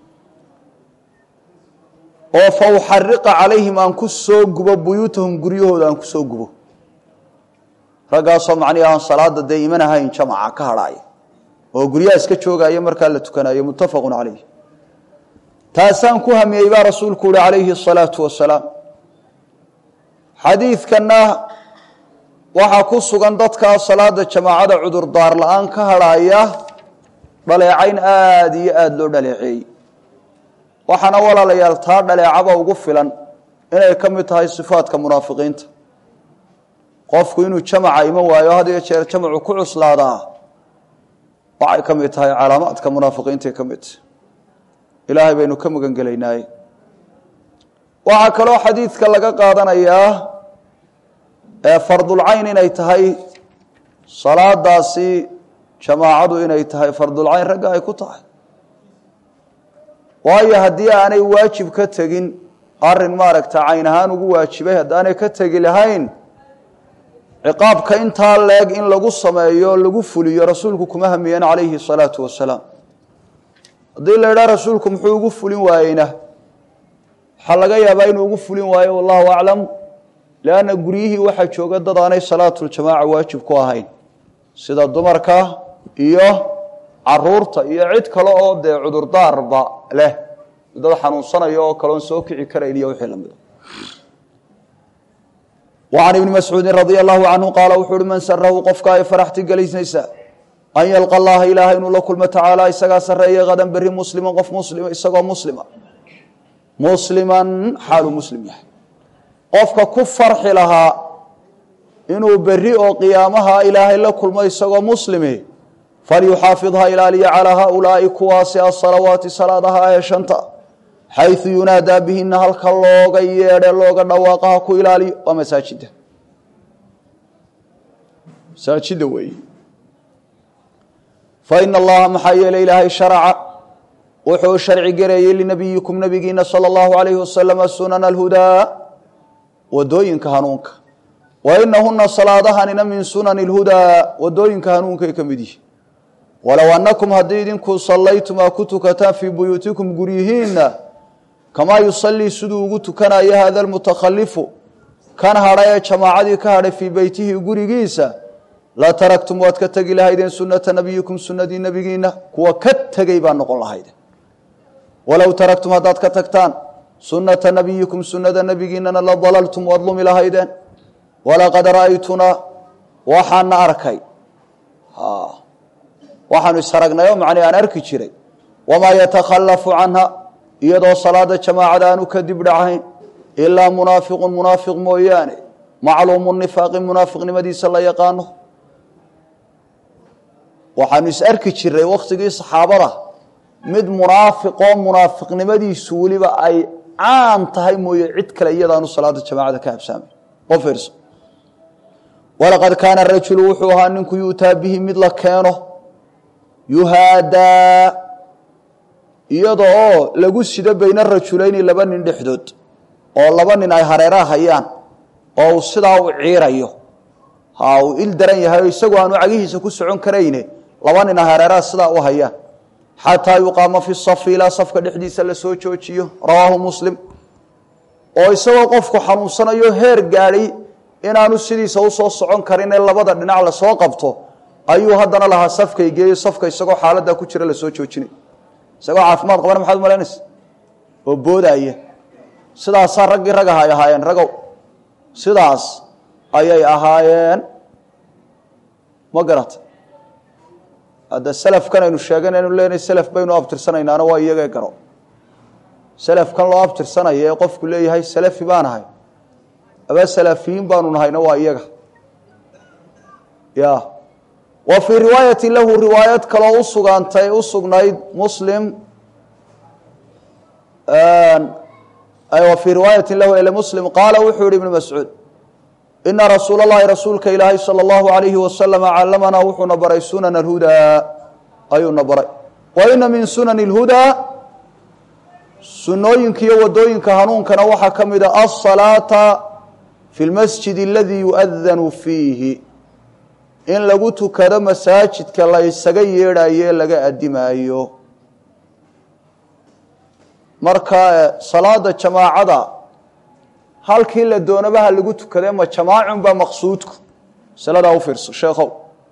oo fa uxariqa calayhim aan ku soo gubo buyuutahum guryahooda aan ku soo gubo raggaasoo macnihi aan salaada dee iman ahayn jamaca ka hadhaaya oo guryaha iska joogaya markaa la tukanayo muttafaqu calayh taasaan ku hamiyey baa rasuulku uhi calayhi الsalaatu wasalaam xadiidkanna waxaa ku sugan dadkaa salaada jamaacada cudurdaar la-aan ka hadhaaya dhaleecayn aada iyo aada loo dhaleeceeyey waxaana walaalayaal taa dhaleecaba ugu filan inay ka mid tahay sifaadka munaafiqiinta qofku inuu jamaca iman waayo had iyo jeer jamacu ku cuslaadaa waxay ka mid tahay calaamaadka munaafiqiintaay ka mid tahay ilaahay baynu ka magan gelaynaaye waxaa kaloo xadiidka laga qaadanayaa fardulcayn inay tahay salaadaasi jamaacadu inay tahay fardulcayn ragga ay ku tahay waayo haddii aanay waajib ka tegin arin maaragta cayn ahaan ugu waajibay haddaanay ka tegi lahayn ciqaabka intaa leeg in lagu sameeyo lagu fuliyo rasuulku kuma hamiyeen calayhi الsalaatu wasalaam haddii la idhaha rasuulku muxuu ugu fulin waayeyna waxaa laga yaabaa inuu ugu fulin waayo wallahu aclam lanna guryihii waxaa jooga dad aanay salaatuljamaaca waajib ku ahayn sida dumarka iyo caruurta iyo cid kale oo dee cudurdaarba leh dad xanuunsanaya oo kaleon soo kici karayn iyo wixii lamida وعن iبن mascuudi radي الlahu canhu qaala wuxuu uhi man sarahu qofka ay faraxti geliynaysa an yalqa allaha ilaaha inuu la kulmo tacaala isagaa sareeya hadan beri muslima qof muslima isagoo muslima musliman xaaluu muslim yahay qofka ku farxi lahaa inuu beri oo qiyaamaha ilaahay la kulmo isagoo muslimi falyuxaafid ha ilaaliya calaa haaulaa'i kuwaasi asalawaati salaadaha ee shanta xayثu yunaadaa bihina halka looga yeedhe looga dhawaaqa ha ku ilaaliyo waa masaajida masaajida weeye faina allaha maxaa yeelay ilaahay sharaca wuxuu sharci gareeyey linabiyikum nabigiina salى اllahu alayhi wasalama sunana alhudaa wadooyinka hanuunka wa inahuna salaadahanina min sunani اlhudaa wadooyinka hanuunkay ka mid yihi walow anakum haddii idinku sallaytum aa ku tukataan fii buyuutikum guryihiinna kamaa yusalii siduu ugu tukanayo hada lmutakhalifu kan hadha ee jamaacadii ka hadhay fii beytihi gurigiisa la taraktum waad ka tegi lahaydeen sunata nabiyikum sunadii nebigiina kuwa ka tegey baa noqon lahayden walow taraktum haddaad ka tagtaan sunata nabiyikum sunada nebigiinana la dalaltum waad lumi lahaydeen walaqad ra'aytunaa waxaana arkay waxaanu isharagnay oo macnii aan arki jiray wamaa yatakhalafu canha iyadoo salaada jamaacada aanu kadib dhacayn ilaa munaafiqun munaafiq mooyaane macluumu nifaaqi munaafiqnimadiisa la yaqaano waxaanu is arki jiray wakhtigii saxaabada mid munaafiqoo munaafiqnimadiisu weliba ay caan tahay mooye cid kale iyadaanu salaada jamaacada ka habsaamay oo fiirso walaqad kaana rajulu wuxuu ahaa ninku yu'taa bihi mid la keeno yuhaadaa iyada oo lagu sido bayna rajulayni laba nin dhexdood oo laba nin ay hareeraha hayaan oo uu sidaa u ciirayo ha uu il daran yahay oo isagoo aanu cagihiisa ku socon karayne laba nin ay hareeraha sidaa u hayaan xataa yuqaama fi safi ilaa safka dhexdiisa la soo joojiyo rawaahu muslim oo isagoo qofku xanuunsanayo heer gaadhay inaanu sidiisa usoo socon karin ee labada dhinac lasoo qabto ayuu haddana lahaa safkay geeyo safka isagoo xaaladdaa ku jira lasoo joojinay isagoo caafimaad qabana maxaad umalaynaysa oo boodaya sidaasaa raggii rag aha ay ahaayeen ragow sidaas ayay ahaayeen ma garata hadda selafkan aynu sheeganaynu leenahay selaf baynu abtirsanaynaana waa iyagee garo selafkan loo abtirsanaya ee qofku leeyahay salafi baan ahay aba salafiyiin baanu nahayna waa iyaga ya wa fii riwaayati lahu riwaayad kaloo usugaantay u sugnayd muslim wa fii riwaayati lahu ele muslim qaala wuxuu yihi ibnu mascuud ina rasuula اllahi rasuulka ilaahay salى اllahu alayhi wasalama callamanaa wuxuuna baray sunan اlhudaa ayuuna baray wa ina min sunani اlhudaa sunooyinka iyo wadooyinka hanuunkana waxaa ka mida asalaata fi lmasjid aladii yuadanu fiihi in lagu tukado masaajidka la ysaga yeedhayo laga adimaayo marka salaada jamaacada halkii la doonaba ha lagu tukade ma jamaacun baa maqsuudku masaladaa u fiirso sheekhow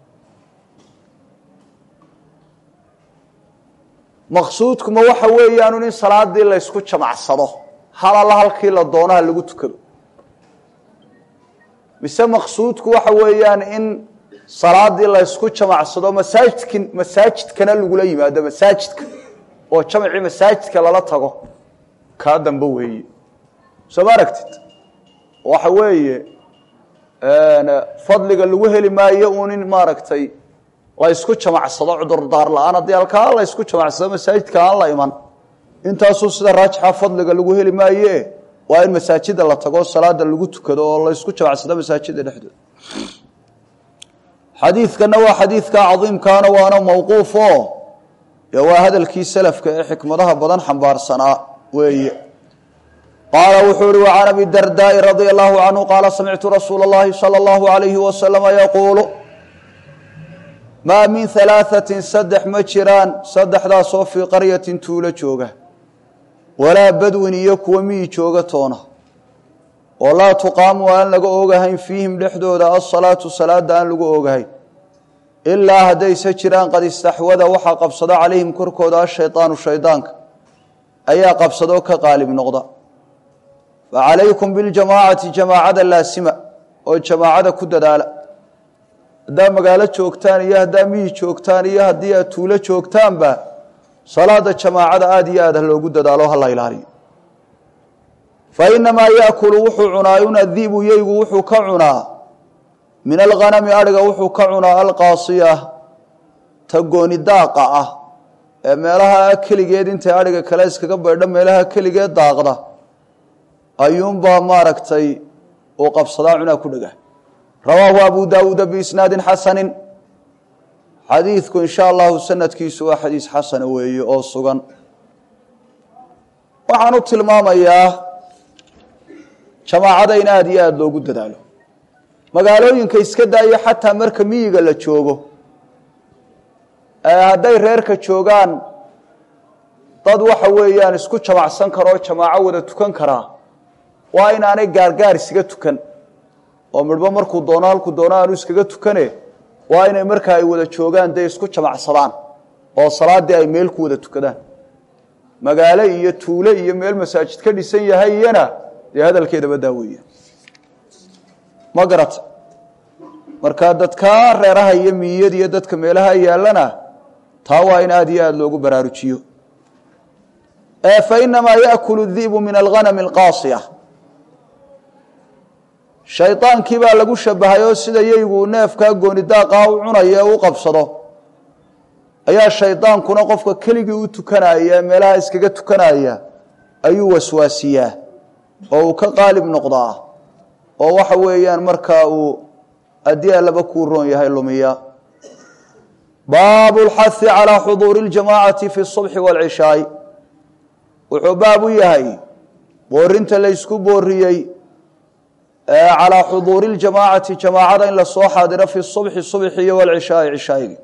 maqsuudku ma waxa weeyaanu in salaadii la ysku jamacsado hal alla halkii la doono ha lagu tukado mise maqsuudku waxa weeyaan in salaadii la ysku jamacsado masaajidki masaajidkana lagula yimaado masaajidka oo jamacii masaajidka lala tago kaa dambe weeye soo ma aragtid waxa weeye fadliga lagu heli maayo uun in maaragtay la ysku jamacsado cudurdaar la-aan haddii halkaa la ysku jamacsado masaajidka aan la iman intaasuu sida raajixa fadliga lagu heli maaye waa in masaajida la tago salaada lagu tukado oo la ysku jamacsado masaajida dhexdooda xadiidkana waa xadiidka cadiimkaana waana mawquuf o dee waa hadalkii salafka ee xikmadaha badan xambaarsanaa weeye qaala wuxuu uhi وcan abi dardaai radia allahu canhu qaala samictu rasuula اllahi salى اllahu alayhi wasalama yaquulu maa min halaaثatin saddex ma jiraan saddexdaasoo fii qaryatin tuulo jooga walaa badwin iyo kuwa miyi jooga toona oo laa tuqaamu aan laga oogahayn fiihim dhexdooda asalaatu salaada aan lagu oogahayn ilaa haddayse jiraan qad istaxwada waxaa qabsado calayhim korkooda ashaydaanu shaydaanka ayaa qabsadoo ka qaalib noqda fa calaykum biljamaacati jamaacada laasima oo jamaacada ku dadaala haddaa magaalo joogtaan iyo haddaa miyi joogtaan iyo haddii aad tuulo joogtaanba salaada jamaacada aada iyo aad ha loogu dadaalo hala ilaaliyo fa inamaa yaakulu wuxuu cunaa un adibu yeygu wuxuu ka cunaa min alghanami adhiga wuxuu ka cunaa alqaasiya ta gooni daaqa ah ee meelaha keligeed intay adhiga kale iskaga baydho meelaha keligeed daaqda ayuunbaa maaragtay uu qabsadaa cunaa ku dhega rawaahu abu daawuuda biisnaadin xasanin xadiidku in sha allahu sanadkiisu waa xadiis xasana weeye oo sugan waxaan u tilmaamayaa jamaacada in aada iyo aada loogu dadaalo magaalooyinka iska daayo xataa marka miyiga la joogo hadday reerka joogaan dad waxa weeyaan isku jamacsan karoo jamaaco wada tukan karaa waa inaanay gaargaar isaga tukan oo midhbo markuu doono halkuu doono aanu iskaga tukane waa inay marka ay wada joogaan dee isku jamacsadaan oo salaaddii ay meel ku wada tukadaan magaalo iyo tuule iyo meel masaajid ka dhisan yahay iyana dee hadalkeedaba daaweeya ma garata marka dadka reeraha iyo miyiyada iyo dadka meelaha yaallana taa waa in aada iyo aada loogu baraarujiyo fa inamaa yaakulu di'bu min alghanami alqaasiya shaydaankii baa lagu shabahay oo sida yeygu neefkaa gooni daaqaa u cunaya ee u qabsado ayaa shaydaankuna qofka keligii u tukanaya meelaha iskaga tukanaya ayuu waswaasiyaa oo uu ka qaalib noqdaa oo waxa weeyaan markaa uu haddii allaba kuu roon yahay lumiya baabu lxahi calaa xuduuri اljamaacati fi subxi wاlcishaai wuxuu baab u yahay boorinta laysku booriyey calaa xuduuri اljamaacati jamaacada in lasoo xaadiro fi subxi subxi iyo wlcishaai cishaayigi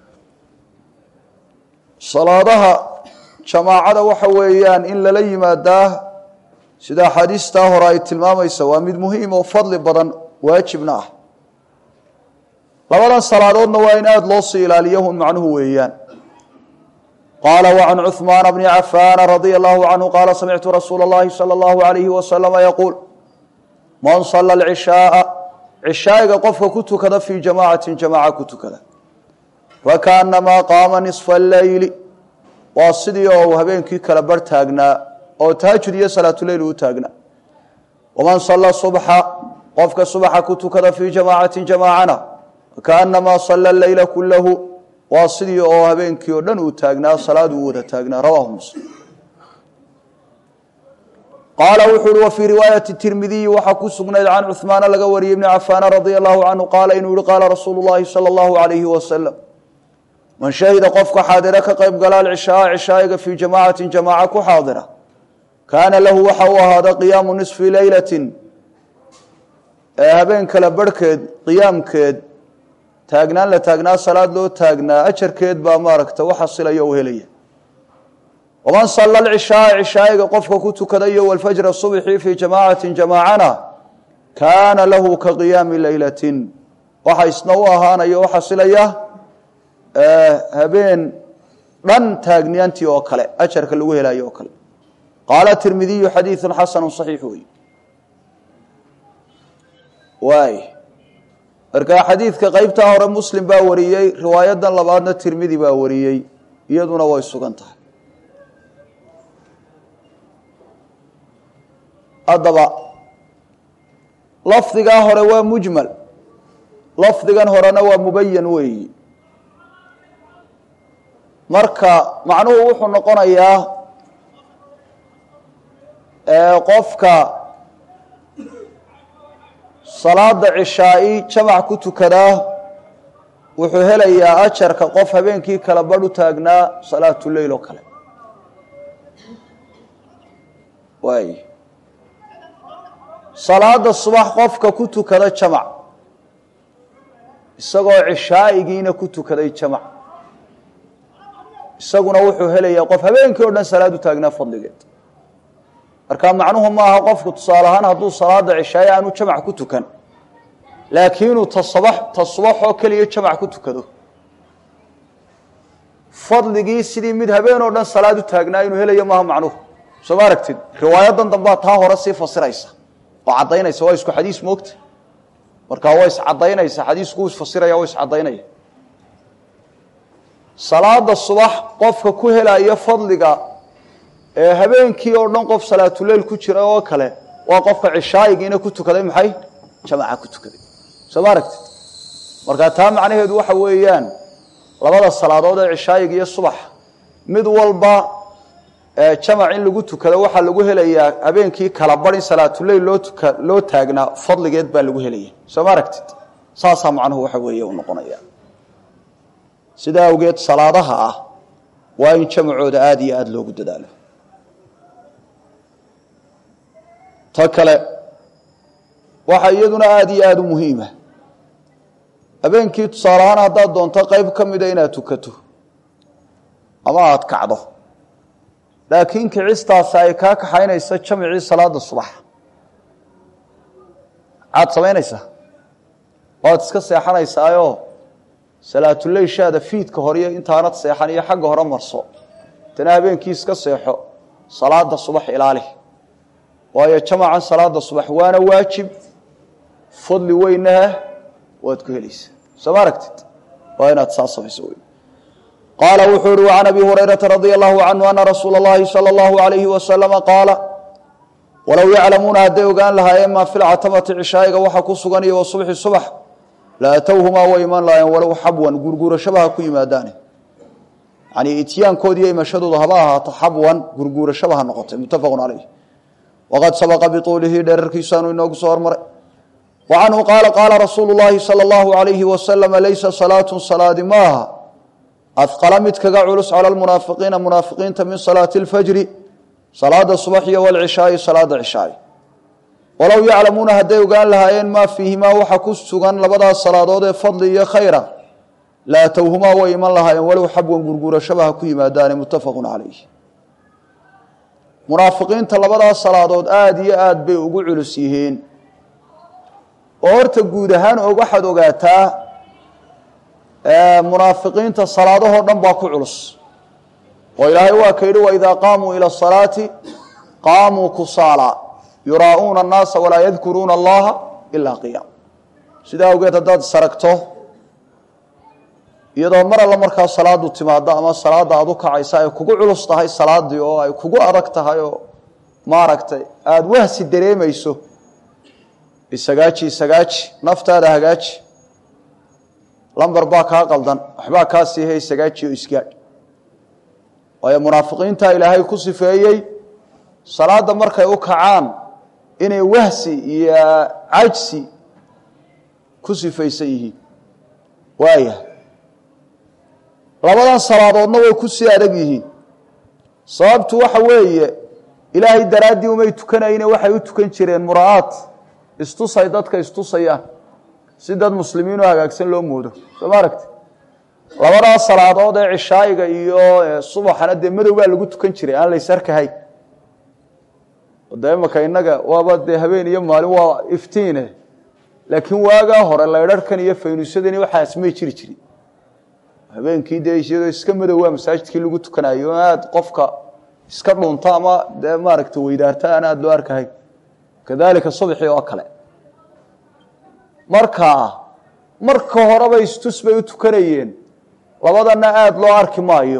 salaadaha jamaacada waxa weeyaan in lala yimaadaa sida axaadiistaa hore ay tilmaamaysa waa mid muhiim oo fadli badan waajibna ah labadan salaadoodna waa in aada loo sii ilaaliyo hun macnuhu weeyaan qaala wacan cuثmaana bni cafaana radia allahu canhu qaala samictu rasuula اllahi salى اllahu alayhi wasalama yaquul man sala alcishaaa cishaa'iga qofka ku tukada fii jamaacatin jamaaca ku tukada fakaanamaa qaama nisfa alleyli waa sidii oo uu habeenkii kala bar taagnaa oo tahajud iyo salaatuleyl uu taagnaa waman sala subxa qofka subaxa ku tukada fii jamaacatin jamaacana fakaanamaa sala leyla kulahu waa sidii oo habeenkii oo dhan uu taagnaa salaad uu wada taagnaa rawaahu muslim qaala wuxuu uhi wa fii riwaayati tirmidiyi waxaa ku sugnayd can cuhmaana laga wariyey ibni cafaana radia allahu canhu qaala inuu yihi qaala rasuulu llahi sala allahu alayhi wasalam man shahida qofka xaadira ka qayb gala alcishaaa cishaa'iga fii jamaacatin jamaaca ku xaadira kaana lahu waxa uu ahaada qiyaamu nisfi leylatin ee habeen kale barhkeed qiyaamkeed taagnaan la taagnaa salaad loo taagnaa ajarkeed baa maaragta u xasilaya u helaya waman sala alcishaaa cishaa'iga qofka ku tukada iyo walfajra subxi fii jamaacatin jamaacana kaana lahu ka qiyaami leylatin waxa isna u ahaanaya u xasilaya habeen dhan taagniyaantii oo kale ajarka lagu helayo oo kale qaala tirmidiyu xadiidu xasanu صaxiix wey waay markaa xadiidka qeybtaa hore muslim baa wariyey riwaayadan labaadna tirmidi baa wariyey iyaduna way sugan tahay haddaba lafdigaa hore waa mujmal lafdigan horena waa mubayan weeyi marka macnuhu wuxuu noqonayaa qofka salaada cishaa'i jamac ku tukadaa wuxuu helayaa ajarka qof habeenkii kala badh u taagnaa salaatuleyl oo kale waay salaada subax qofka ku tukada jamac isagoo cishaa'igiina ku tukaday jamac isaguna wuxuu helayaa qof habeenkii o dhan salaad u taagnaa fadligeed marka macnuhu maaha qofku tusaale ahaan hadduu salaada cishaaye aanu jamac ku tukan laakiinuu tasabax ta subaxoo keliya jamac ku tukado fadligii sidii mid habeen oo dhan salaad u taagnaa inuu helayo maaha macnuhu soo ma aragtid riwaayadan dambaa taa hore sii fasiraysa oo caddaynaysa waa isku xadiis moogta marka waa iscadaynaysa xadiisku isfasiraya waa iscadaynaya salaada subax qofka ku helaya fadliga ee habeenkii oo dhan qof salaatuleyl ku jira oo kale waa qofka cishaayigiina ku tukaday maxay jamaca ku tukaday soo ma aragtid marka taa macnaheedu waxa weeyaan labada salaadood ee cishaayiga iyo subax mid walba jamac in lagu tukado waxaa lagu helayaa habeenkii kala bar in salaatuleyl loo tuka loo taagnaa fadligeed baa lagu helaya soo ma aragtid saasaa macnuhu waxa weeye u noqonaya sidaa awgeed salaadaha ah waa in jamacooda aada iyo aada loogu dadaalo ta kale waxaa iyaduna aada iyo aada u muhiima habeenkii tusaale ahaan haddaad doonto qeyb ka mida inaad tukato ama aada kacdo laakiin kicistaasi ay kaa kaxaynayso jamcii salaada subax maxaad samaynaysaa waad iska seexanaysaayo salaatuleyshaada fiidka horiyo intaanad seexan iyo xagga hore marso tana habeenkii iska seexo salaada subax ilaali waayo jamacan salaada subax waana waajib fadli weynah waad ku helaysaa soo ma aragtid waa inaad saa samayso wey qaala wuxuu uhi وعan abi hurayraةa radي الlahu canhu ana rasuula اllahi salى اllahu عalayhi wasalama qaala walow yaclamuuna hadday ogaan lahaayeen maa fi lcatamati cishaayiga waxa ku sugan iyo wasubxi subax la atowhumaa way iman lahaayeen walow xabwan gurguurashaba ha ku yimaadaane yani ityaankood iyo imashadooda haba ahaato xabwan gurguurashaba ha noqotay mutafaqu calayh waqad sabaqa bituulihi dherarkiisaanu inoogu soo hormaray wa canhu qaala qaala rasuulu llahi salى اllahu عalayhi wasalama laysa salaatu salaadi maaha afqala mid kaga culus cala lmunaafiqiina munaafiqiinta min salaati اlfajri salaada subaxiyo walcishaai salaada cishaai walow yaclamuuna hadday ogaan lahaayeen maa fiihimaa waxa ku sugan labadaas salaadood ee fadli iyo khayra la atowhumaa way iman lahaayeen walow xabwan gurguurashaba ha ku yimaadaane muttafaqu calayh munaafiqiinta labadaas salaadood aada iyo aada bay ugu culus yihiin oo horta guud ahaan og waxaad ogaataa munaafiqiinta salaadahoo dhan baa ku culus oo ilaahay waa ka yidhi waidaa qaamuu ila asalaati qaamuu kusaala yuraa'uuna annaasa walaa yadkuruuna allaha ilaa qiyaam sidaa awgeed haddaad saragto iyadoo mar alla markaa salaadu timaado ama salaada aad u kacaysa ay kugu culus tahay salaadii oo ay kugu adag tahay oo maaragtay aada wahsi dareemayso isagaaji isagaaji naftaada hagaaji lambar baa kaa qaldan waxbaa kaa siihay isagaaji oo isgaadh waayo munaafiqiinta ilaahay ku sifeeyey salaada markay u kacaan inay wahsi iyo cajsi ku sifaysan yihiin waaya labadan salaadoodna way ku sii adag yihiin sababtu waxa weeye ilaahay daraaddii umay tukanayne waxay u tukan jireen mura'aad istusay dadka istusayaan si dad muslimiin oo hagaagsan loo moodo soo ma aragti labadaas salaadood ee cishaayiga iyo subaxana dee madow baa lagu tukan jiray aan lays arkahay de imaka innaga waaba dee habeen iyo maalin waa iftiine laakiin waagaa hore laydharhkan iyo faynuusyadani waxaas may jiri jirin habeenkii dee iyadoo iska madowaa masaajidkii lagu tukanayo aada qofka iska dhunta ama dee maaragta weydaarta aan aada loo arkahay kadalika subxii oo kale marka marka horeba istus bay u tukanayeen labadana aada loo arki maayo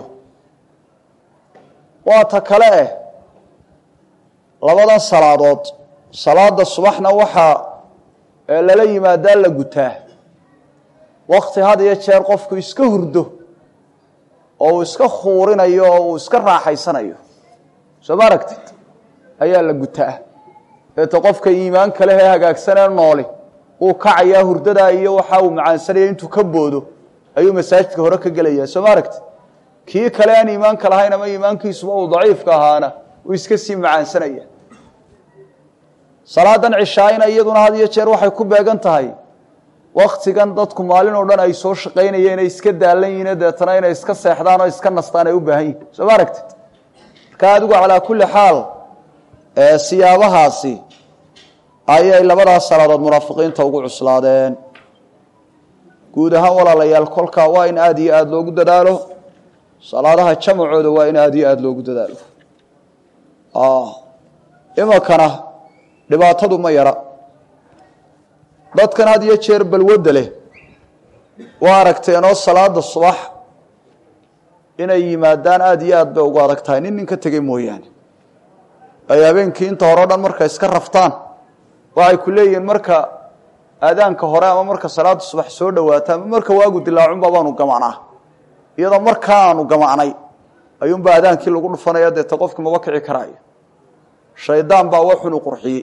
waa ta kale eh labadan salaadood salaada subaxna waxaa lala yimaadaa la gutaa wakti had iyo jeer qofku iska hurdo oo uu iska khuurinayo oo uu iska raaxaysanayo soo ma aragtid ayaa la gutaa deeta qofka iimaan kale ee hagaagsanee nooli uu kacayaa hurdadaa iyo waxa uu macaansanaya intuu ka boodo ayuu masaajidka hore ka gelayaa soo ma aragtid kii kale aan iimaanka lahayn ama iimaankiisuba uu daciifka ahaana uu iska sii macaansanaya salaadan cishaayina iyaduna had iyo jeer waxay ku beegan tahay waktigan dadku maalin oo dhan ay soo shaqaynayeen ay iska daalan yihiin deetana inay iska seexdaan oo iska nastaan ay u baahan yihin soo ma aragtid marka adigu calaa kulli xaal siyaabahaasi ayay labadaas salaadood munaafiqiinta ugu cuslaadeen guud ahaan walaalayaal kolkaa waa in aada iyo aada loogu dadaalo salaadaha jamacooda waa in aada iyo aada loogu dadaalo iminkana dhibaatadu ma yara dadkan had iyo jeer balwadda leh waa aragteenoo salaada subax inay yimaadaan aada iyo aad bay ugu adag tahay nin nin ka tegey mooyaane ay habeenkii inta hore o dhan markay iska raftaan waxay ku leeyihiin marka aadaanka hore ama marka salaada subax soo dhowaata ama marka waagu dilaacunba baanu gamanaa iyadoo markaa aanu gamacnay ayuunbaa adaankii lagu dhufanaya deeta qofki maba kici karaayo shaydaan baa waxunu qurxiyey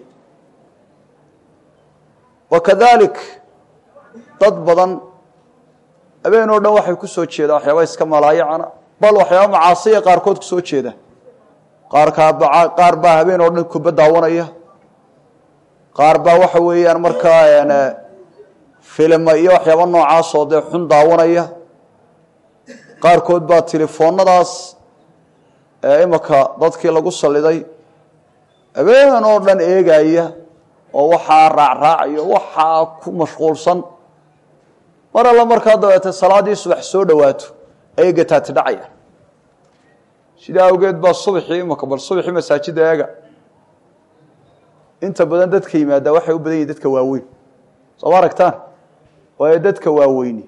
wakadalik dad badan habeen oo dhan waxay ku soo jeedaan waxyaaba iska malaayacana bal waxyaaba macaasiya qaarkood ku soo jeeda qaarkaaba qaar baa habeen oo dhan kuba daawanaya qaar baa waxa weeyaan markaa filima iyo waxyaaba noocaasoo dee xun daawanaya qaarkood baa telefoonadaas imaka dadkii lagu saliday habeen oo dhan eegaya oo waxaa raacraacayo waxaa ku mashquulsan mar alla markaa dabeete salaadii subax soo dhowaato ayay gataati dhacayaan sidaa awgeed baa subaxii imaka bal subaxii masaajidda eega inta badan dadka yimaada waxay u badan yihin dadka waaweyn soo ma aragtaan waayo dadka waaweyni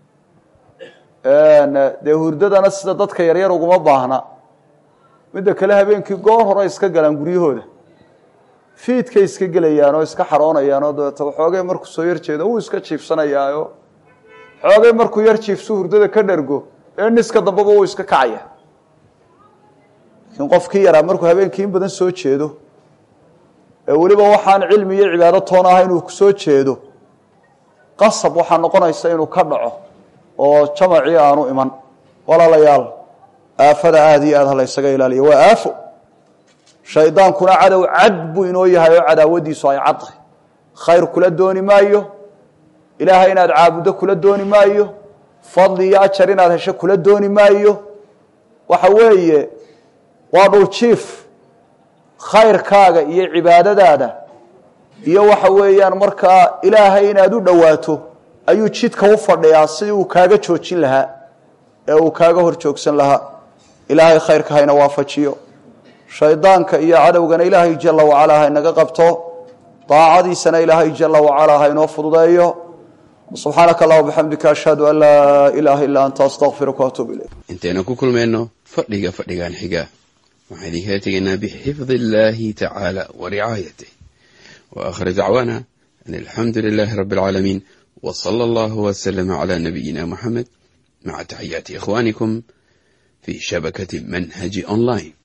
dee hurdadana sida dadka yaryar uguma baahna midda kale habeenkii goor hore iska galaan guryahooda fiidkay iska gelayaan oo iska xaroonayaan oo dabeeta waxoogay markuu soo yar jeedo wuu iska jiifsanayaayo xoogay markuu yar jiifsu hurdada ka dhergo ee niska dambeba wuu iska kacaya laakiin qofkii yaraa markuu habeenkii in badan soo jeedo ee weliba waxaan cilmi iyo cibaado toon ah inuu soo jeedo qasab waxaa noqonaysa inuu ka dhaco oo jamacii aanu iman walaalayaal aafada aada iyo aad ha la ysaga ilaaliyo waa aafo shaydaankuna cadow cad buu inoo yahay oo cadaawadiisu ay cad tahay khayr kula dooni maayo ilaahay inaad caabuddo kula dooni maayo fadli iyo ajar inaad hesho kula dooni maayo waxa weeye waa dhuljiif khayrkaaga iyo cibaadadaada iyo waxa weeyaan markaa ilaahay inaad u dhowaato ayuu jidka u fadhiyaa sidii uu kaaga joojin lahaa ee uu kaaga hor joogsan lahaa ilaahay khayrka hayna waafajiyo shaydaanka iyo cadowgana ilaahay jala wacalaa haynaga qabto daacadiisana ilaahay jala wacalaa haynoo fududeeyo subxaanaka allah bixamdika ashhadu an laa ilaaha illaa anta astaqfiruka waatuub ilayk intaynu ku kulmayno fadhiga fadhigan xiga waxaan idinkala tegaynaa bixifdi illaahi tacaala wa ricaayatih wa aakhir dacwaana an alxamdu lilaahi rabbi alcaalamiin wa sala allahu waslama calaa nabiyina muxamed maca taxiyaati ikhwaanikum fi shabakati manhaji online